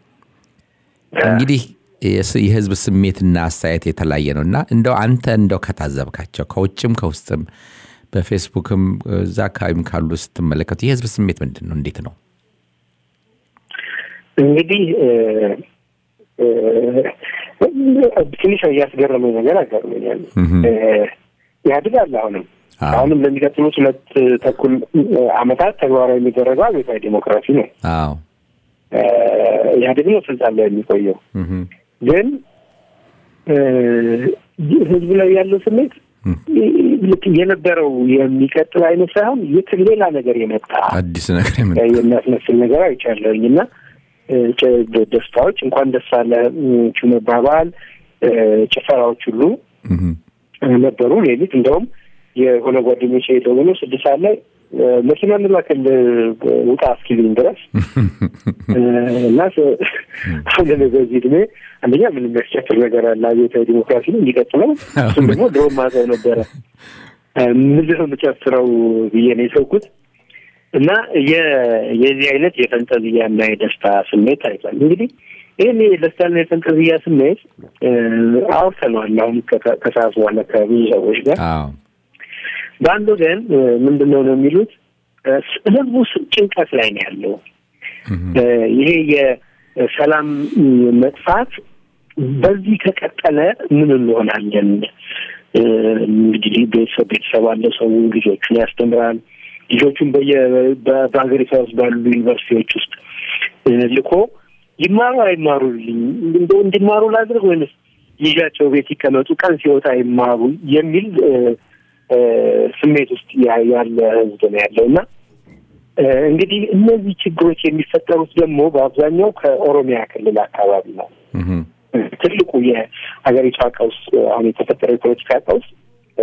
እንግዲህ የስ- የህዝብ ስሜትና አስተያየት የተለያየ ነው እና እንደው አንተ እንደው ከታዘብካቸው ከውጭም ከውስጥም በፌስቡክም እዛ አካባቢም ካሉ ስትመለከቱ የህዝብ ስሜት ምንድን ነው? እንዴት ነው? እንግዲህ እ፣ እ፣ ትንሽ እያስገረመኝ ነገር አጋርመኛል። እህም። እ፣ ኢህአዴግ አለ አሁንም አዎ። አሁንም ለሚቀጥሉት ሁለት ተኩል እ፣ ዓመታት ተግባራዊ የሚደረገው አብዮታዊ ዲሞክራሲ ነው። አዎ እ፣ ኢህአዴግ ነው ስልጣን ላይ የሚቆየው። እህም። ግን እ፣ ህዝቡ ላይ ያለው ስሜት እም። ልክ የነበረው የሚቀጥል አይነት ሳይሆን የት ሌላ ነገር የመጣ አዲስ ነገር የምን የሚያስመስል ነገር አይቻለሁኝ እና እ፣ ጨ- ደስታዎች እንኳን ደስ አለ ቹ መባባል እ፣ ጭፈራዎች ሁሉ እህም። ነበሩ። ሌሊት እንደውም የሆነ ጓደኞቼ ደውሎ ስድስት ሰዓት ላይ እ፣ መኪና እንላክል ውጣ እስኪሉኝ ድረስ እ፣ እና ስ- አሁን እኔ በዚህ እድሜ አንደኛ ምን የሚያስጨፍር ነገር አለ አብዮታዊ ዲሞክራሲ ነው የሚቀጥለው እሱም ደግሞ ድሮ ማዘው ነበረ እ፣ ምንድን ነው የምጨፍረው ብዬ ነው የተውኩት እና የ- የዚህ አይነት የፈንጠዝያ እና የደስታ ስሜት ታይቷል። እንግዲህ ይህን የደስታና የፈንጠዝያ ስሜት እ፣ አውርተነዋል አሁን ከ- ከሰዓት በኋላ ከብዙ ሰዎች ጋር አዎ በአንድ ወገን እ፣ ምንድን ነው ነው የሚሉት እ፣ ህዝቡ ስ- ጭንቀት ላይ ነው ያለው። እህም። እ፣ ይሄ የሰላም እ፣ መጥፋት በዚህ ከቀጠለ ምን እንሆናለን? እ፣ እንግዲህ ቤተሰብ ቤተሰብ አለ፣ ሰው ልጆቹን ያስተምራል። ልጆቹን በየ በ- በሀገሪቷ ውስጥ ባሉ ዩኒቨርሲቲዎች ውስጥ እ፣ ልኮ ይማሩ አይማሩልኝ እንደው እንዲማሩ ላድርግ ወይንስ ይዣቸው ቤት ይቀመጡ ቀን ሲወጣ ይማሩ የሚል እ፣ እ፣ ስሜት ውስጥ ያ- ያለ ህዝብ ነው ያለው እና እ፣ እንግዲህ እነዚህ ችግሮች የሚፈጠሩት ደግሞ በአብዛኛው ከኦሮሚያ ክልል አካባቢ ነው። እህም። ትልቁ የሀገሪቷ ቀውስ አሁን የተፈጠረው የፖለቲካ ቀውስ እ፣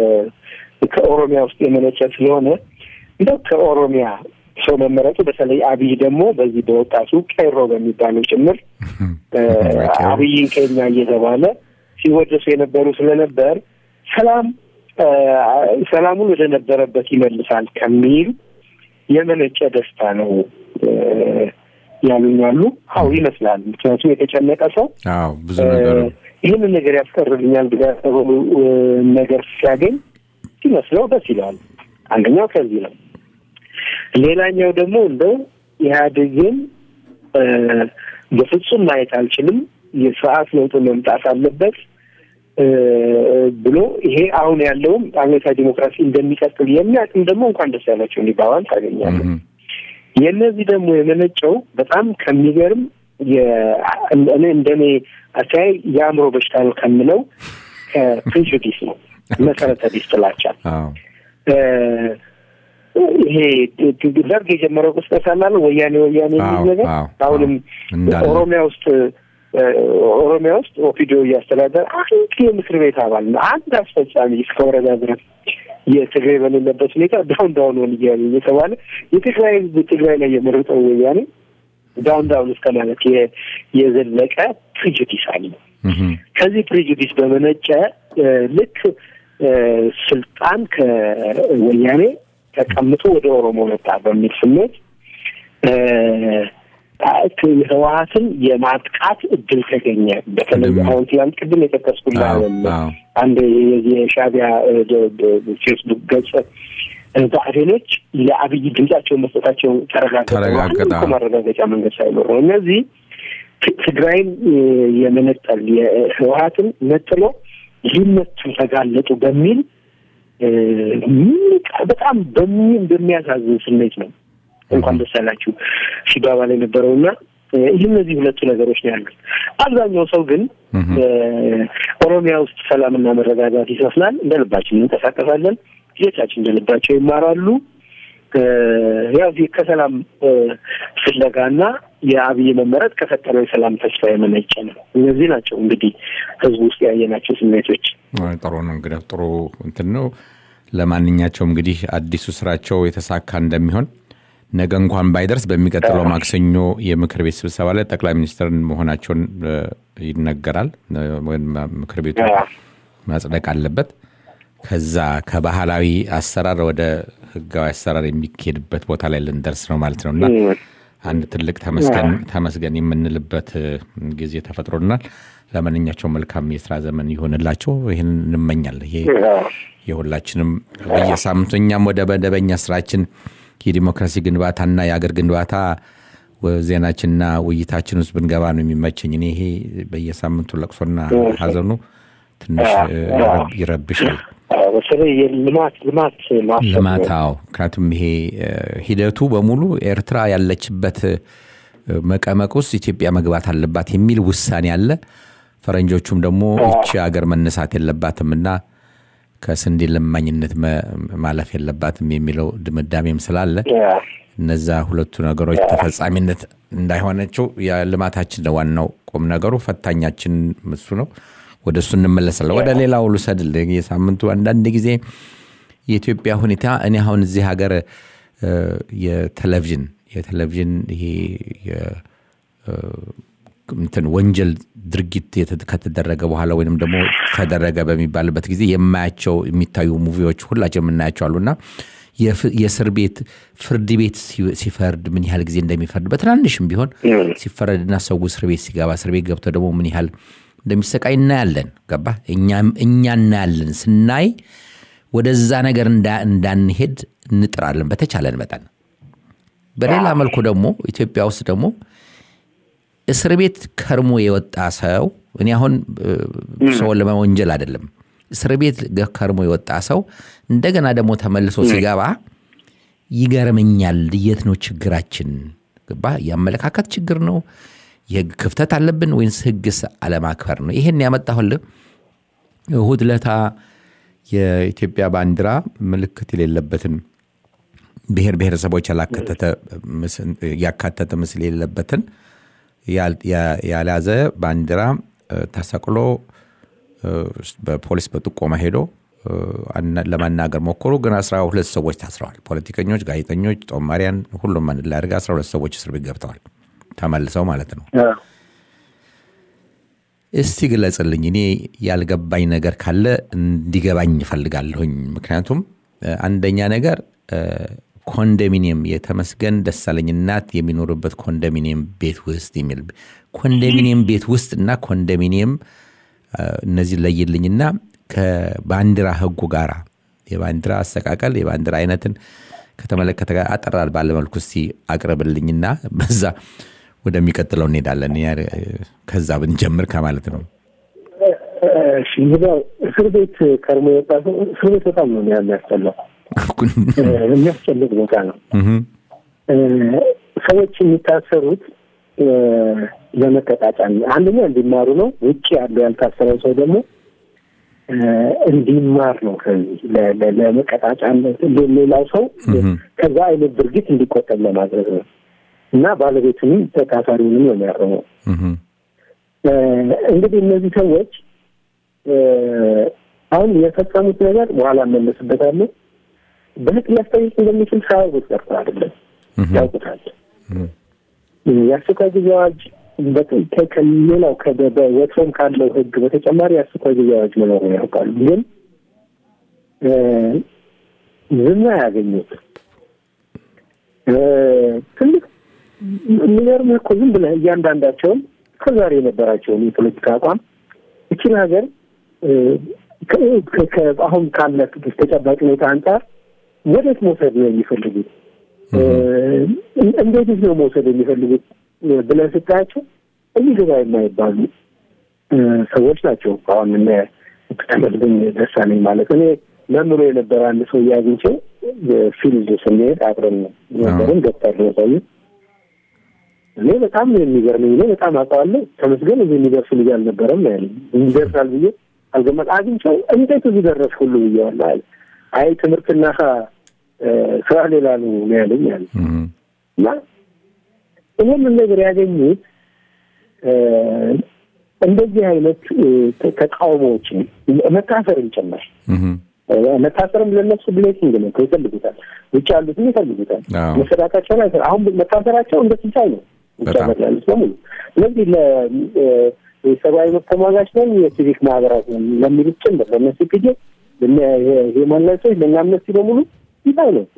ከኦሮሚያ ውስጥ የመነጨ ስለሆነ እንደው ከኦሮሚያ ሰው መመረጡ በተለይ አብይ ደግሞ በዚህ በወጣቱ ቄሮ በሚባለው ጭምር እ፣ አብይን ከኛ እየተባለ ሲወደሱ የነበሩ ስለነበር ሰላም እ፣ ሰላሙን ወደ ነበረበት ይመልሳል ከሚል የመነጨ ደስታ ነው እ፣ ያሉኛሉ። አዎ ይመስላል። ምክንያቱም የተጨነቀ ሰው አዎ ብዙ ነገር ይህንን ነገር ያስቀርልኛል ብሎ ያሰበው እ፣ ነገር ሲያገኝ ሲመስለው ደስ ይለዋል። አንደኛው ከዚህ ነው። ሌላኛው ደግሞ እንደው ኢህአዴግን እ፣ በፍጹም ማየት አልችልም፣ የስርዓት ለውጥ መምጣት አለበት እ፣ ብሎ ይሄ አሁን ያለውም አብዮታዊ ዲሞክራሲ እንደሚቀጥል የሚያውቅም ደግሞ እንኳን ደስ ያላቸው እንዲባባል ታገኛለህ። እህም። የእነዚህ ደግሞ የመነጨው በጣም ከሚገርም የ- እኔ እንደኔ አተያይ የአእምሮ በሽታ ነው ከምለው ከፕሬጁዲስ ነው መሰረተ ቢስ ጥላቻ አዎ እ፣ ይሄ ደርግ የጀመረው ቅስቀሳ አለ ወያኔ ወያኔ የሚል አዎ፣ ነገር አዎ፣ አሁንም አዎ፣ እንዳለ። ኦሮሚያ ውስጥ እ፣ ኦሮሚያ ውስጥ ኦፒዲዮ እያስተዳደረ አንድ የምክር ቤት አባል ነው አንድ አስፈጻሚ እስከ ወረዳ ድረስ የትግራይ በሌለበት ሁኔታ ዳውን ዳውን ሆን እያሉ እየተባለ የትግራይ ህዝብ ትግራይ ላይ የመረጠው ወያኔ ዳውን ዳውን እስከ ማለት የ- የዘለቀ ፕሪጁዲስ አለ። እህም። ከዚህ ፕሬጁዲስ በመነጨ እ፣ ልክ እ፣ ስልጣን ከወያኔ ተቀምጦ ወደ ኦሮሞ መጣ በሚል ስሜት እ፣ ህወሀትን የማጥቃት እድል ተገኘ። በተለይ ቅድም- አሁን ትላንት ቅድም የጠቀስኩልህ አዎ አለ አዎ አንድ የዚህ የሻዕቢያ እ፣ ደ- ደ- ፌስቡክ ገጽ እ፣ ብአዴኖች ለአብይ ድምጻቸውን መስጠታቸው ተረጋገጠ። ተረጋገጠ። አንድ እኮ ማረጋገጫ መንገድ ሳይኖር ነው። እነዚህ ት- ትግራይን እ፣ የመነጠል የህወሀትን ነጥሎ ሊመቱ ተጋለጡ በሚል እ፣ በጣም በሚ- በሚያሳዝን ስሜት ነው እንኳን ደስ ያላችሁ ሲባባል የነበረውና እ፣ ይህ እነዚህ ሁለቱ ነገሮች ነው ያሉት። አብዛኛው ሰው ግን እህም። እ፣ ኦሮሚያ ውስጥ ሰላምና መረጋጋት ይሰፍናል፣ እንደ ልባችን እንንቀሳቀሳለን፣ ልጆቻችን እንደ ልባቸው ይማራሉ፣ ያው ከሰላም ፍለጋና የአብይ መመረጥ ከፈጠረው የሰላም ተስፋ የመነጨ ነው። እነዚህ ናቸው እንግዲህ ህዝቡ ውስጥ ያየናቸው ስሜቶች። ጥሩ ነው እንግዲህ ጥሩ እንትን ነው። ለማንኛቸውም እንግዲህ አዲሱ ስራቸው የተሳካ እንደሚሆን ነገ እንኳን ባይደርስ በሚቀጥለው ማክሰኞ የምክር ቤት ስብሰባ ላይ ጠቅላይ ሚኒስትር መሆናቸውን ይነገራል። ምክር ቤቱ ማጽደቅ አለበት። ከዛ ከባህላዊ አሰራር ወደ ህጋዊ አሰራር የሚካሄድበት ቦታ ላይ ልንደርስ ነው ማለት ነው እና አንድ ትልቅ ተመስገን የምንልበት ጊዜ ተፈጥሮናል። ለማንኛቸው መልካም የስራ ዘመን ይሆንላቸው። ይህን እንመኛለን። ይሄ የሁላችንም በየሳምንቱ እኛም ወደ መደበኛ ስራችን የዲሞክራሲ ግንባታና የአገር ግንባታ ዜናችንና ውይይታችን ውስጥ ብንገባ ነው የሚመቸኝ። እኔ ይሄ በየሳምንቱ ለቅሶና ሀዘኑ ትንሽ ይረብሻል። ልማት ልማት ልማታው ምክንያቱም ይሄ ሂደቱ በሙሉ ኤርትራ ያለችበት መቀመቅ ውስጥ ኢትዮጵያ መግባት አለባት የሚል ውሳኔ አለ። ፈረንጆቹም ደግሞ ይቺ ሀገር መነሳት የለባትም እና ከስንዴ ለማኝነት ማለፍ የለባትም የሚለው ድምዳሜም ስላለ እነዛ ሁለቱ ነገሮች ተፈጻሚነት እንዳይሆነችው የልማታችን ነው ዋናው ቁም ነገሩ። ፈታኛችን እሱ ነው። ወደ እሱ እንመለሳለን። ወደ ሌላው ልውሰድ። የሳምንቱ አንዳንድ ጊዜ የኢትዮጵያ ሁኔታ እኔ አሁን እዚህ ሀገር የቴሌቪዥን የቴሌቪዥን ይሄ እንትን ወንጀል ድርጊት ከተደረገ በኋላ ወይም ደግሞ ተደረገ በሚባልበት ጊዜ የማያቸው የሚታዩ ሙቪዎች ሁላቸው የምናያቸው አሉና የእስር ቤት ፍርድ ቤት ሲፈርድ ምን ያህል ጊዜ እንደሚፈርድ በትናንሽም ቢሆን ሲፈረድና ሰው እስር ቤት ሲገባ እስር ቤት ገብቶ ደግሞ ምን ያህል እንደሚሰቃይ እናያለን። ገባ እኛ እናያለን። ስናይ ወደዛ ነገር እንዳንሄድ እንጥራለን በተቻለን መጠን። በሌላ መልኩ ደግሞ ኢትዮጵያ ውስጥ ደግሞ እስር ቤት ከርሞ የወጣ ሰው እኔ አሁን ሰውን ለመወንጀል አይደለም። እስር ቤት ከርሞ የወጣ ሰው እንደገና ደግሞ ተመልሶ ሲገባ ይገርመኛል። የት ነው ችግራችን? ገባ የአመለካከት ችግር ነው? የህግ ክፍተት አለብን ወይንስ ህግስ አለማክበር ነው? ይሄን ያመጣሁልህ እሁድ ለታ የኢትዮጵያ ባንዲራ ምልክት የሌለበትን ብሔር ብሔረሰቦች ያካተተ ምስል የሌለበትን ያልያዘ ባንዲራ ተሰቅሎ በፖሊስ በጥቆማ ሄዶ ለማናገር ሞከሩ። ግን አስራ ሁለት ሰዎች ታስረዋል። ፖለቲከኞች፣ ጋዜጠኞች፣ ጦማሪያን ሁሉም አንድ ላይ አድርገው አስራ ሁለት ሰዎች እስር ቤት ገብተዋል። ተመልሰው ማለት ነው። እስቲ ግለጽልኝ። እኔ ያልገባኝ ነገር ካለ እንዲገባኝ እፈልጋለሁኝ። ምክንያቱም አንደኛ ነገር ኮንዶሚኒየም የተመስገን ደሳለኝ እናት የሚኖሩበት ኮንዶሚኒየም ቤት ውስጥ የሚል ኮንዶሚኒየም ቤት ውስጥ እና ኮንዶሚኒየም እነዚህ ለይልኝና ከባንዲራ ህጉ ጋር የባንዲራ አሰቃቀል የባንዲራ አይነትን ከተመለከተ ጋር አጠራር ባለመልኩ እስቲ አቅርብልኝና በዛ ወደሚቀጥለው እንሄዳለን። ከዛ ብንጀምር ከማለት ነው። እስር ቤት ከርሞ የወጣ ሰው እስር ቤት በጣም ነው የሚያስጠላው። የሚያስጨንቅ ቦታ ነው። ሰዎች የሚታሰሩት ለመቀጣጫ አንደኛ እንዲማሩ ነው። ውጭ ያለው ያልታሰረው ሰው ደግሞ እንዲማር ነው። ከዚህ ለመቀጣጫ ሌላው ሰው ከዛ አይነት ድርጊት እንዲቆጠብ ለማድረግ ነው እና ባለቤቱንም ተካፋሪውንም ነው የሚያርመው። እንግዲህ እነዚህ ሰዎች አሁን የፈጸሙት ነገር በኋላ እመለስበታለሁ በህግ ሊያስጠይቅ እንደሚችል ሳያውቁት ቀርቶ አይደለም፣ ያውቁታል። የአስቸኳይ ጊዜ አዋጅ ከሌላው ወትሮም ካለው ህግ በተጨማሪ የአስቸኳይ ጊዜ አዋጅ መኖሩን ያውቃሉ። ግን ዝና ያገኙት ትልቅ የሚገርምህ እኮ ዝም ብለህ እያንዳንዳቸውን ከዛሬ የነበራቸውን የፖለቲካ አቋም እችን ሀገር አሁን ካለ ተጨባጭ ሁኔታ አንጻር ወዴት መውሰድ ነው የሚፈልጉት? እንዴት ነው መውሰድ የሚፈልጉት ብለን ስታያቸው የሚገባ የማይባሉ ሰዎች ናቸው። አሁን እነ ተመስገን ደሳለኝ ማለት እኔ መምሮ የነበረ አንድ ሰው እያግኝቸው ፊልድ ስንሄድ አብረን ነበርን። ዶክተር ነው ሰውዬው። እኔ በጣም የሚገርመኝ እኔ በጣም አውቀዋለሁ። ተመስገን እዚህ የሚደርስ ልጅ አልነበረም ያለ ይደርሳል ብዬ አልገመት አግኝቸው እንዴት እዚህ ደረስ ሁሉ ብዬዋለሁ አለ። አይ ትምህርትና ስራ ሌላ ነው ያለኝ አለ እና ይህንን ነገር ያገኙት እንደዚህ አይነት ተቃውሞዎችን መታሰርም ጭምር መታሰርም ለነሱ ብሌሲንግ ነው፣ ይፈልጉታል። ውጭ ያሉትም ይፈልጉታል። መሰዳታቸውን አይፈ አሁን መታሰራቸው እንደ ሲሳይ ነው ውጭ ሀገር ያሉት በሙሉ። ስለዚህ ለሰብአዊ መብት ተሟጋች ነን የሲቪክ ማህበራት ነን ለሚሉት ጭምር ለእነሱ ፒጄ ሂውማን ራይትሶች ለእኛ አምነስቲ በሙሉ ሲሳይ ነው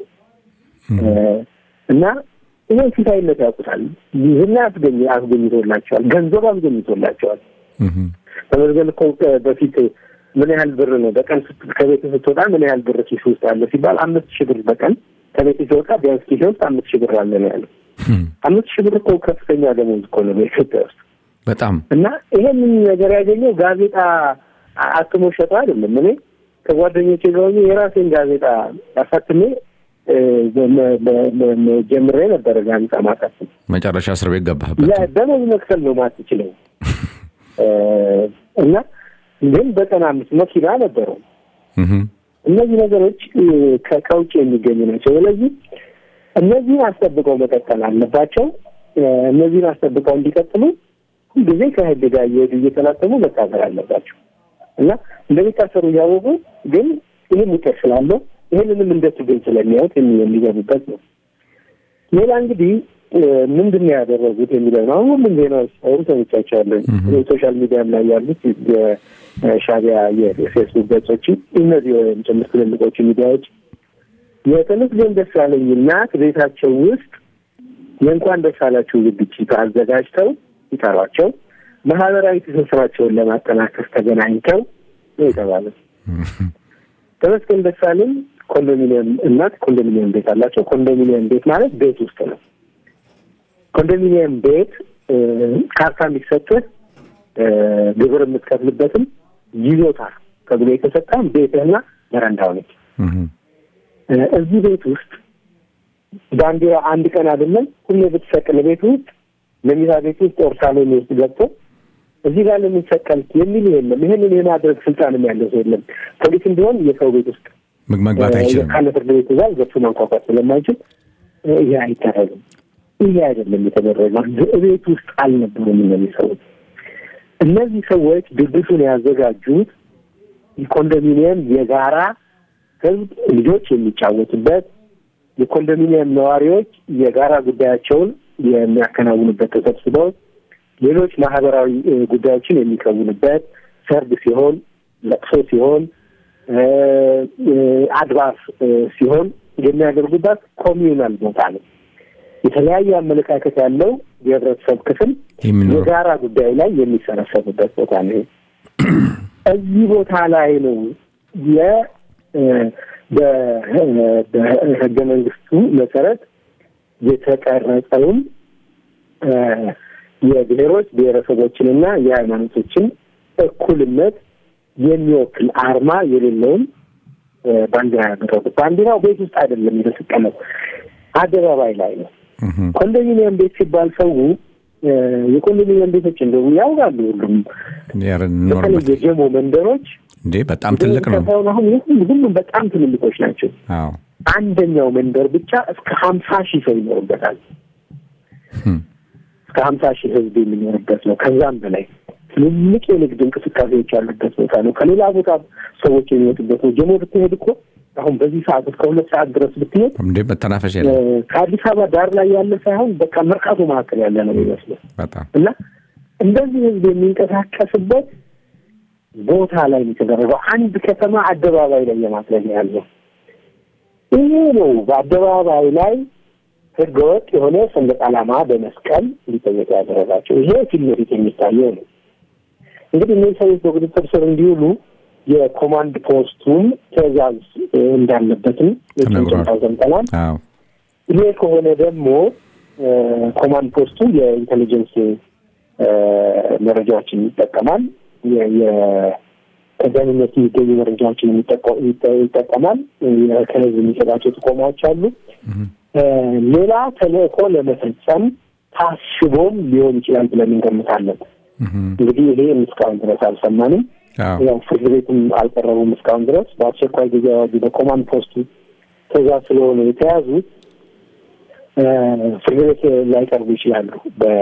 እና ይህን ሲሳይነት ያውቁታል። ይህን አስገኝ አስገኝቶላቸዋል። ገንዘብ አስገኝቶላቸዋል። ተመዝገን እኮ በፊት ምን ያህል ብር ነው በቀን ከቤት ስትወጣ ምን ያህል ብር ኪስ ውስጥ አለ ሲባል አምስት ሺህ ብር በቀን ከቤት ሲወጣ ቢያንስ ኪስ ውስጥ አምስት ሺህ ብር አለ ነው ያለው። አምስት ሺህ ብር እኮ ከፍተኛ ደሞዝ እኮ ነው በኢትዮጵያ ውስጥ በጣም እና ይሄንን ነገር ያገኘው ጋዜጣ አትሞ ሸጠ አይደለም። እኔ ከጓደኞቼ ጋር ሆኜ የራሴን ጋዜጣ አሳትሜ ጀምሬ ነበረ ጋዜጣ ማሳተም። መጨረሻ እስር ቤት ገባህበት። ደሞዝ መክፈል ነው ማትችለው እና ግን በቀን አምስት መኪና ነበረው። እነዚህ ነገሮች ከውጭ የሚገኙ ናቸው። ስለዚህ እነዚህን አስጠብቀው መቀጠል አለባቸው። እነዚህን አስጠብቀው እንዲቀጥሉ ሁልጊዜ ከህግ ጋር እየሄዱ እየተላተሙ መታሰር አለባቸው እና እንደሚታሰሩ እያወቁ ግን ይህን ውጤት ስላለው ይህንንም እንደ ትግል ስለሚያዩት የሚገቡበት ነው። ሌላ እንግዲህ ምንድን ነው ያደረጉት የሚለው ነው። አሁን ሁሉም ዜናዎች አሁን ሰምቻቸዋለሁ። ሶሻል ሚዲያም ላይ ያሉት የሻቢያ የፌስቡክ ገጾችን እነዚህ ወይም ጭምር ትልልቆቹ ሚዲያዎች የተመስገን ደሳለኝ እናት ቤታቸው ውስጥ የእንኳን ደስ አላችሁ ዝግጅት አዘጋጅተው ይጠሯቸው ማህበራዊ ትስስራቸውን ለማጠናከር ተገናኝተው ነው የተባለ። ተመስገን ደሳለኝ ኮንዶሚኒየም እናት ኮንዶሚኒየም ቤት አላቸው። ኮንዶሚኒየም ቤት ማለት ቤት ውስጥ ነው። ኮንዶሚኒየም ቤት ካርታ የሚሰጥህ ግብር የምትከፍልበትም ይዞታ ተብሎ የተሰጠህም ቤትህና በረንዳው ነች። እዚህ ቤት ውስጥ ባንዲራ አንድ ቀን አይደለም ሁሌ ብትሰቅል ቤት ውስጥ መኝታ ቤት ውስጥ ኦር ሳሎን ውስጥ ገብቶ እዚህ ጋር ለሚሰቀል የሚል የለም። ይህንን የማድረግ ስልጣንም ያለው ሰው የለም። ፖሊስም ቢሆን የሰው ቤት ውስጥ መግባት አይችልም። ካለ ፍርድ ቤት ትእዛዝ ገብቶ ማንኳኳት ስለማይችል ይሄ አይደረግም። ይሄ አይደለም የተደረገው። ቤት ውስጥ አልነበሩም እነዚህ ሰዎች። እነዚህ ሰዎች ድግሱን ያዘጋጁት የኮንዶሚኒየም የጋራ ህዝብ ልጆች የሚጫወቱበት የኮንዶሚኒየም ነዋሪዎች የጋራ ጉዳያቸውን የሚያከናውኑበት ተሰብስበው ሌሎች ማህበራዊ ጉዳዮችን የሚከውኑበት ሰርግ ሲሆን፣ ለቅሶ ሲሆን፣ አድባር ሲሆን የሚያደርጉበት ኮሚዩናል ቦታ ነው። የተለያየ አመለካከት ያለው የህብረተሰብ ክፍል የጋራ ጉዳይ ላይ የሚሰበሰቡበት ቦታ ነው። እዚህ ቦታ ላይ ነው የ በህገ መንግስቱ መሰረት የተቀረጸውን የብሔሮች ብሔረሰቦችንና የሃይማኖቶችን እኩልነት የሚወክል አርማ የሌለውን ባንዲራ ያደረጉት። ባንዲራው ቤት ውስጥ አይደለም የተሰቀለው፣ አደባባይ ላይ ነው። ኮንዶሚኒየም ቤት ሲባል ሰው የኮንዶሚኒየም ቤቶች እንደው ያውቃሉ። ሁሉም በተለይ የጀሞ መንደሮች እንዴ በጣም ትልቅ ነው። አሁን ሁሉም በጣም ትልልቆች ናቸው። አዎ አንደኛው መንደር ብቻ እስከ ሀምሳ ሺህ ሰው ይኖርበታል። እስከ ሀምሳ ሺህ ህዝብ የሚኖርበት ነው። ከዛም በላይ ትልልቅ የንግድ እንቅስቃሴዎች ያሉበት ቦታ ነው። ከሌላ ቦታ ሰዎች የሚወጡበት ነው። ጀሞ ብትሄድ እኮ አሁን በዚህ ሰዓት እስከ ሁለት ሰዓት ድረስ ብትሄድ እንዴ መተናፈሻ የለም። ከአዲስ አበባ ዳር ላይ ያለ ሳይሆን በቃ መርካቶ መካከል ያለ ነው የሚመስለው በጣም እና እንደዚህ ህዝብ የሚንቀሳቀስበት ቦታ ላይ ነው የተደረገው። አንድ ከተማ አደባባይ ላይ የማድረግ ያለው ይሄ ነው። በአደባባይ ላይ ህገወጥ የሆነ ሰንደቅ ዓላማ በመስቀል እንዲጠየቅ ያደረጋቸው ይሄ ፊት ለፊት የሚታየው ነው። እንግዲህ እነዚህ ሰዎች በቁጥጥር ስር እንዲውሉ የኮማንድ ፖስቱም ትዕዛዝ እንዳለበትም ጭንጭንታው ሰምተናል። አዎ ይሄ ከሆነ ደግሞ ኮማንድ ፖስቱ የኢንቴሊጀንስ መረጃዎችን ይጠቀማል። ከደህንነት የሚገኙ መረጃዎችን ይጠቀማል። ከህዝብ የሚሰጣቸው ጥቆማዎች አሉ። ሌላ ተልእኮ ለመፈጸም ታስቦም ሊሆን ይችላል ብለን እንገምታለን። እንግዲህ ይሄ እስካሁን ድረስ አልሰማንም። ያው ፍርድ ቤትም አልቀረቡም እስካሁን ድረስ። በአስቸኳይ ጊዜ አዋጁ በኮማንድ ፖስቱ ትእዛዝ ስለሆነ የተያዙት ፍርድ ቤት ላይቀርቡ ይችላሉ።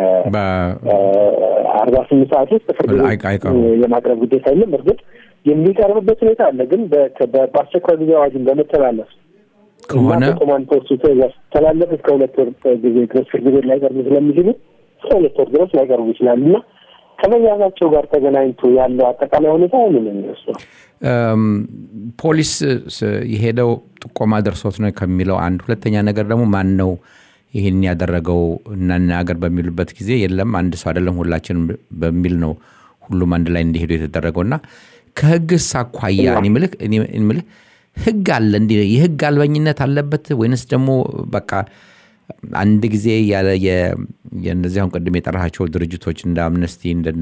በአርባ ስምንት ሰዓት ውስጥ ፍርድ ቤት የማቅረብ ግዴታ የለም። እርግጥ የሚቀርብበት ሁኔታ አለ። ግን በአስቸኳይ ጊዜ አዋጅን በመተላለፍ ከሆነ ኮማንድ ፖስቱ ትእዛዝ ተላለፍ እስከ ሁለት ወር ጊዜ ድረስ ፍርድ ቤት ላይቀርቡ ስለሚችሉ እስከ ሁለት ወር ድረስ ላይቀርቡ ይችላሉ እና ከመያዛቸው ጋር ተገናኝቶ ያለው አጠቃላይ ሁኔታ ምን የሚመስለው ፖሊስ የሄደው ጥቆማ ደርሶት ነው ከሚለው አንድ፣ ሁለተኛ ነገር ደግሞ ማን ነው ይህን ያደረገው እናናገር በሚሉበት ጊዜ የለም አንድ ሰው አይደለም ሁላችን በሚል ነው ሁሉም አንድ ላይ እንዲሄዱ የተደረገው እና ከህግስ አኳያ ምልህ ህግ አለ እንዲ የህግ አልበኝነት አለበት ወይንስ ደግሞ በቃ አንድ ጊዜ ያለ የእነዚህ አሁን ቅድም የጠራቸው ድርጅቶች እንደ አምነስቲ እንደነ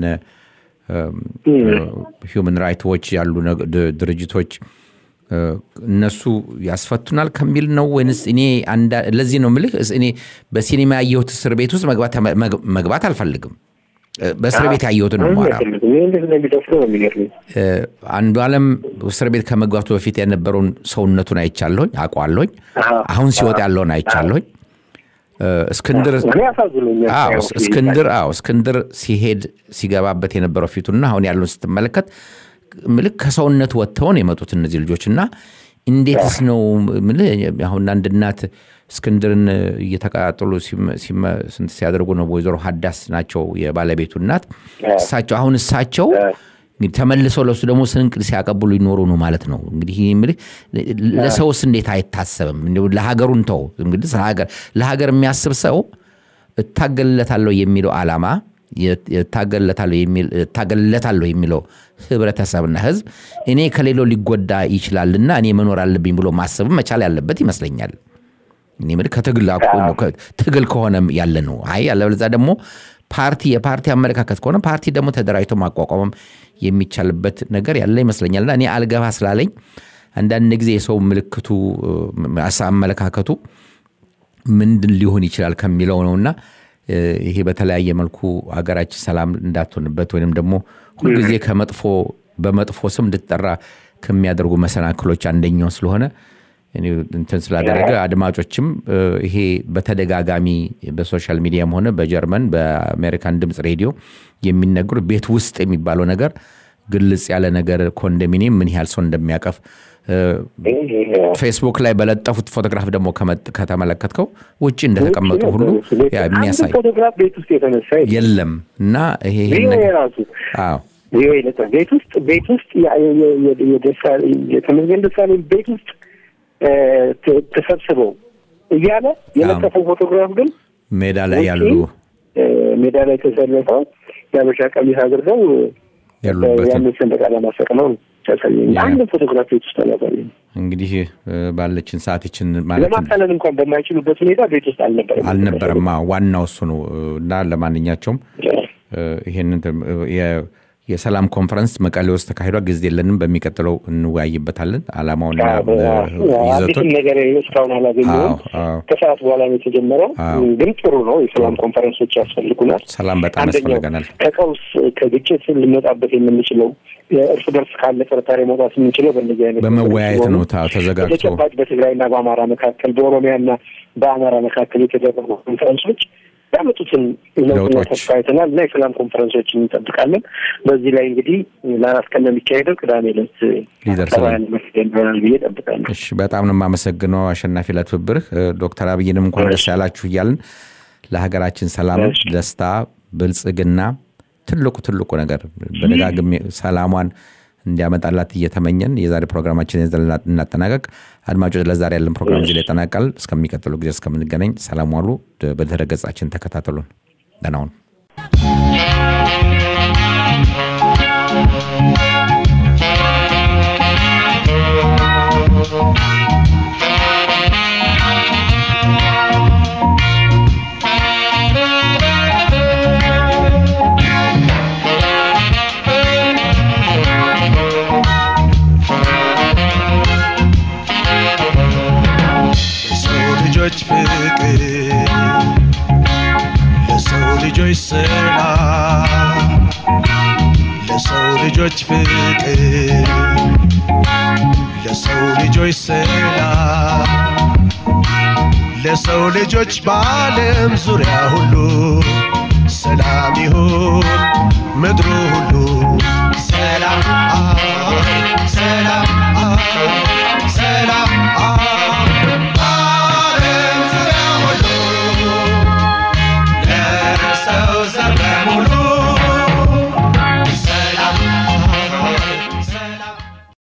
ሂውማን ራይት ዎች ያሉ ድርጅቶች እነሱ ያስፈቱናል ከሚል ነው ወይንስ እኔ ለዚህ ነው ምልህ እኔ በሲኒማ ያየሁት እስር ቤት ውስጥ መግባት አልፈልግም በእስር ቤት ያየሁትን ነው ማራ አንዱ አለም እስር ቤት ከመግባቱ በፊት የነበረውን ሰውነቱን አይቻለሁኝ አውቀዋለሁኝ አሁን ሲወጥ ያለውን አይቻለሁኝ እስክንድር እስክንድር አዎ እስክንድር ሲሄድ ሲገባበት የነበረው ፊቱና አሁን ያለውን ስትመለከት ምልክ ከሰውነት ወጥተው ነው የመጡት እነዚህ ልጆች እና እንዴትስ ነው ምልህ አሁን አንድ እናት እስክንድርን እየተቀጣጠሉ ስንት ሲያደርጉ ነው ወይዘሮ ሀዳስ ናቸው የባለቤቱ እናት እሳቸው አሁን እሳቸው ተመልሰው ለሱ ደግሞ ስንቅ ሲያቀብሉ ይኖሩ ነው ማለት ነው እንግዲህ ምልህ ለሰውስ እንዴት አይታሰብም ለሀገሩን ተው እንግዲህ ለሀገር የሚያስብ ሰው እታገልለታለሁ የሚለው አላማ እታገልለታለሁ የሚለው ህብረተሰብና ህዝብ እኔ ከሌላው ሊጎዳ ይችላልና እኔ መኖር አለብኝ ብሎ ማሰብም መቻል ያለበት ይመስለኛል እኔ ምል ከትግል ትግል ከሆነ ያለ ነው አይ ያለበለዚያ ደግሞ ፓርቲ የፓርቲ አመለካከት ከሆነ ፓርቲ ደግሞ ተደራጅቶ ማቋቋምም የሚቻልበት ነገር ያለ ይመስለኛልና እኔ አልገባ ስላለኝ አንዳንድ ጊዜ የሰው ምልክቱ አመለካከቱ ምንድን ሊሆን ይችላል ከሚለው ነውና ይሄ በተለያየ መልኩ ሀገራችን ሰላም እንዳትሆንበት ወይም ደግሞ ሁልጊዜ ከመጥፎ በመጥፎ ስም እንድትጠራ ከሚያደርጉ መሰናክሎች አንደኛው ስለሆነ እንትን ስላደረገ አድማጮችም ይሄ በተደጋጋሚ በሶሻል ሚዲያም ሆነ በጀርመን በአሜሪካን ድምፅ ሬዲዮ የሚነግሩ ቤት ውስጥ የሚባለው ነገር ግልጽ ያለ ነገር ኮንዶሚኒየም ምን ያህል ሰው እንደሚያቀፍ ፌስቡክ ላይ በለጠፉት ፎቶግራፍ ደግሞ ከተመለከትከው ውጭ እንደተቀመጡ ሁሉ የሚያሳይ ፎቶግራፍ ቤት ውስጥ የተነሳ የለም እና ይሄ ራሱ ቤት ውስጥ ቤት ውስጥ የተመስገን ደሳለኝ ቤት ውስጥ ተሰብስበው እያለ የለጠፈው ፎቶግራፍ ግን ሜዳ ላይ ያሉ ሜዳ ላይ ተሰልፈው የአበሻ ቀሚስ አድርገው ያንን ሰንደቅ ዓላማ ሰቅለው አንድ ፎቶግራፍ ቤት ውስጥ አላሳየም። እንግዲህ ባለችን ሰዓትችን ለማካለል እንኳን በማይችሉበት ሁኔታ ቤት ውስጥ አልነበረም አልነበረማ። ዋናው እሱ ነው እና ለማንኛቸውም ይሄንን የሰላም ኮንፈረንስ መቀሌ ውስጥ ተካሂዷ ጊዜ የለንም። በሚቀጥለው እንወያይበታለን። አላማውና ይዘቱን ነገር እስካሁን አላገኘሁም። ከሰዓት በኋላ ነው የተጀመረው። ግን ጥሩ ነው። የሰላም ኮንፈረንሶች ያስፈልጉናል። ሰላም በጣም ያስፈልገናል። ከቀውስ ከግጭት ልንመጣበት የምንችለው እርስ በርስ ካለ ጥርጣሬ መውጣት የምንችለው በእነዚህ አይነት በመወያየት ነው ተዘጋጅቶ በተጨባጭ በትግራይና በአማራ መካከል በኦሮሚያና በአማራ መካከል የተደረጉ ኮንፈረንሶች ያመጡትን ለውጥና ተስፋ አይተናል እና የሰላም ኮንፈረንሶችን እንጠብቃለን። በዚህ ላይ እንግዲህ ለአራት ቀን ነው የሚካሄደው። ቅዳሜ ዕለት ሊደርሰናል ይሆናል ብዬ እጠብቃለሁ። እሺ፣ በጣም ነው የማመሰግነው አሸናፊ ለትብብርህ። ዶክተር አብይንም እንኳን ደስ ያላችሁ እያልን ለሀገራችን ሰላም፣ ደስታ፣ ብልጽግና ትልቁ ትልቁ ነገር በደጋግሜ ሰላሟን እንዲያመጣላት እየተመኘን የዛሬ ፕሮግራማችን እናጠናቀቅ። አድማጮች ለዛሬ ያለን ፕሮግራም እዚህ ላይ ይጠናቃል። እስከሚቀጥለው ጊዜ እስከምንገናኝ ሰላም ዋሉ። በድረ ገጻችን ተከታተሉን። ደህና ሁኑ። ልጆች ፍቅር ለሰው ልጆች ሰላም ለሰው ልጆች ፍቅር ለሰው ልጆች ሰላም ለሰው ልጆች በዓለም ዙሪያ ሁሉ ሰላም ይሁን ምድሩ ሁሉ ሰላም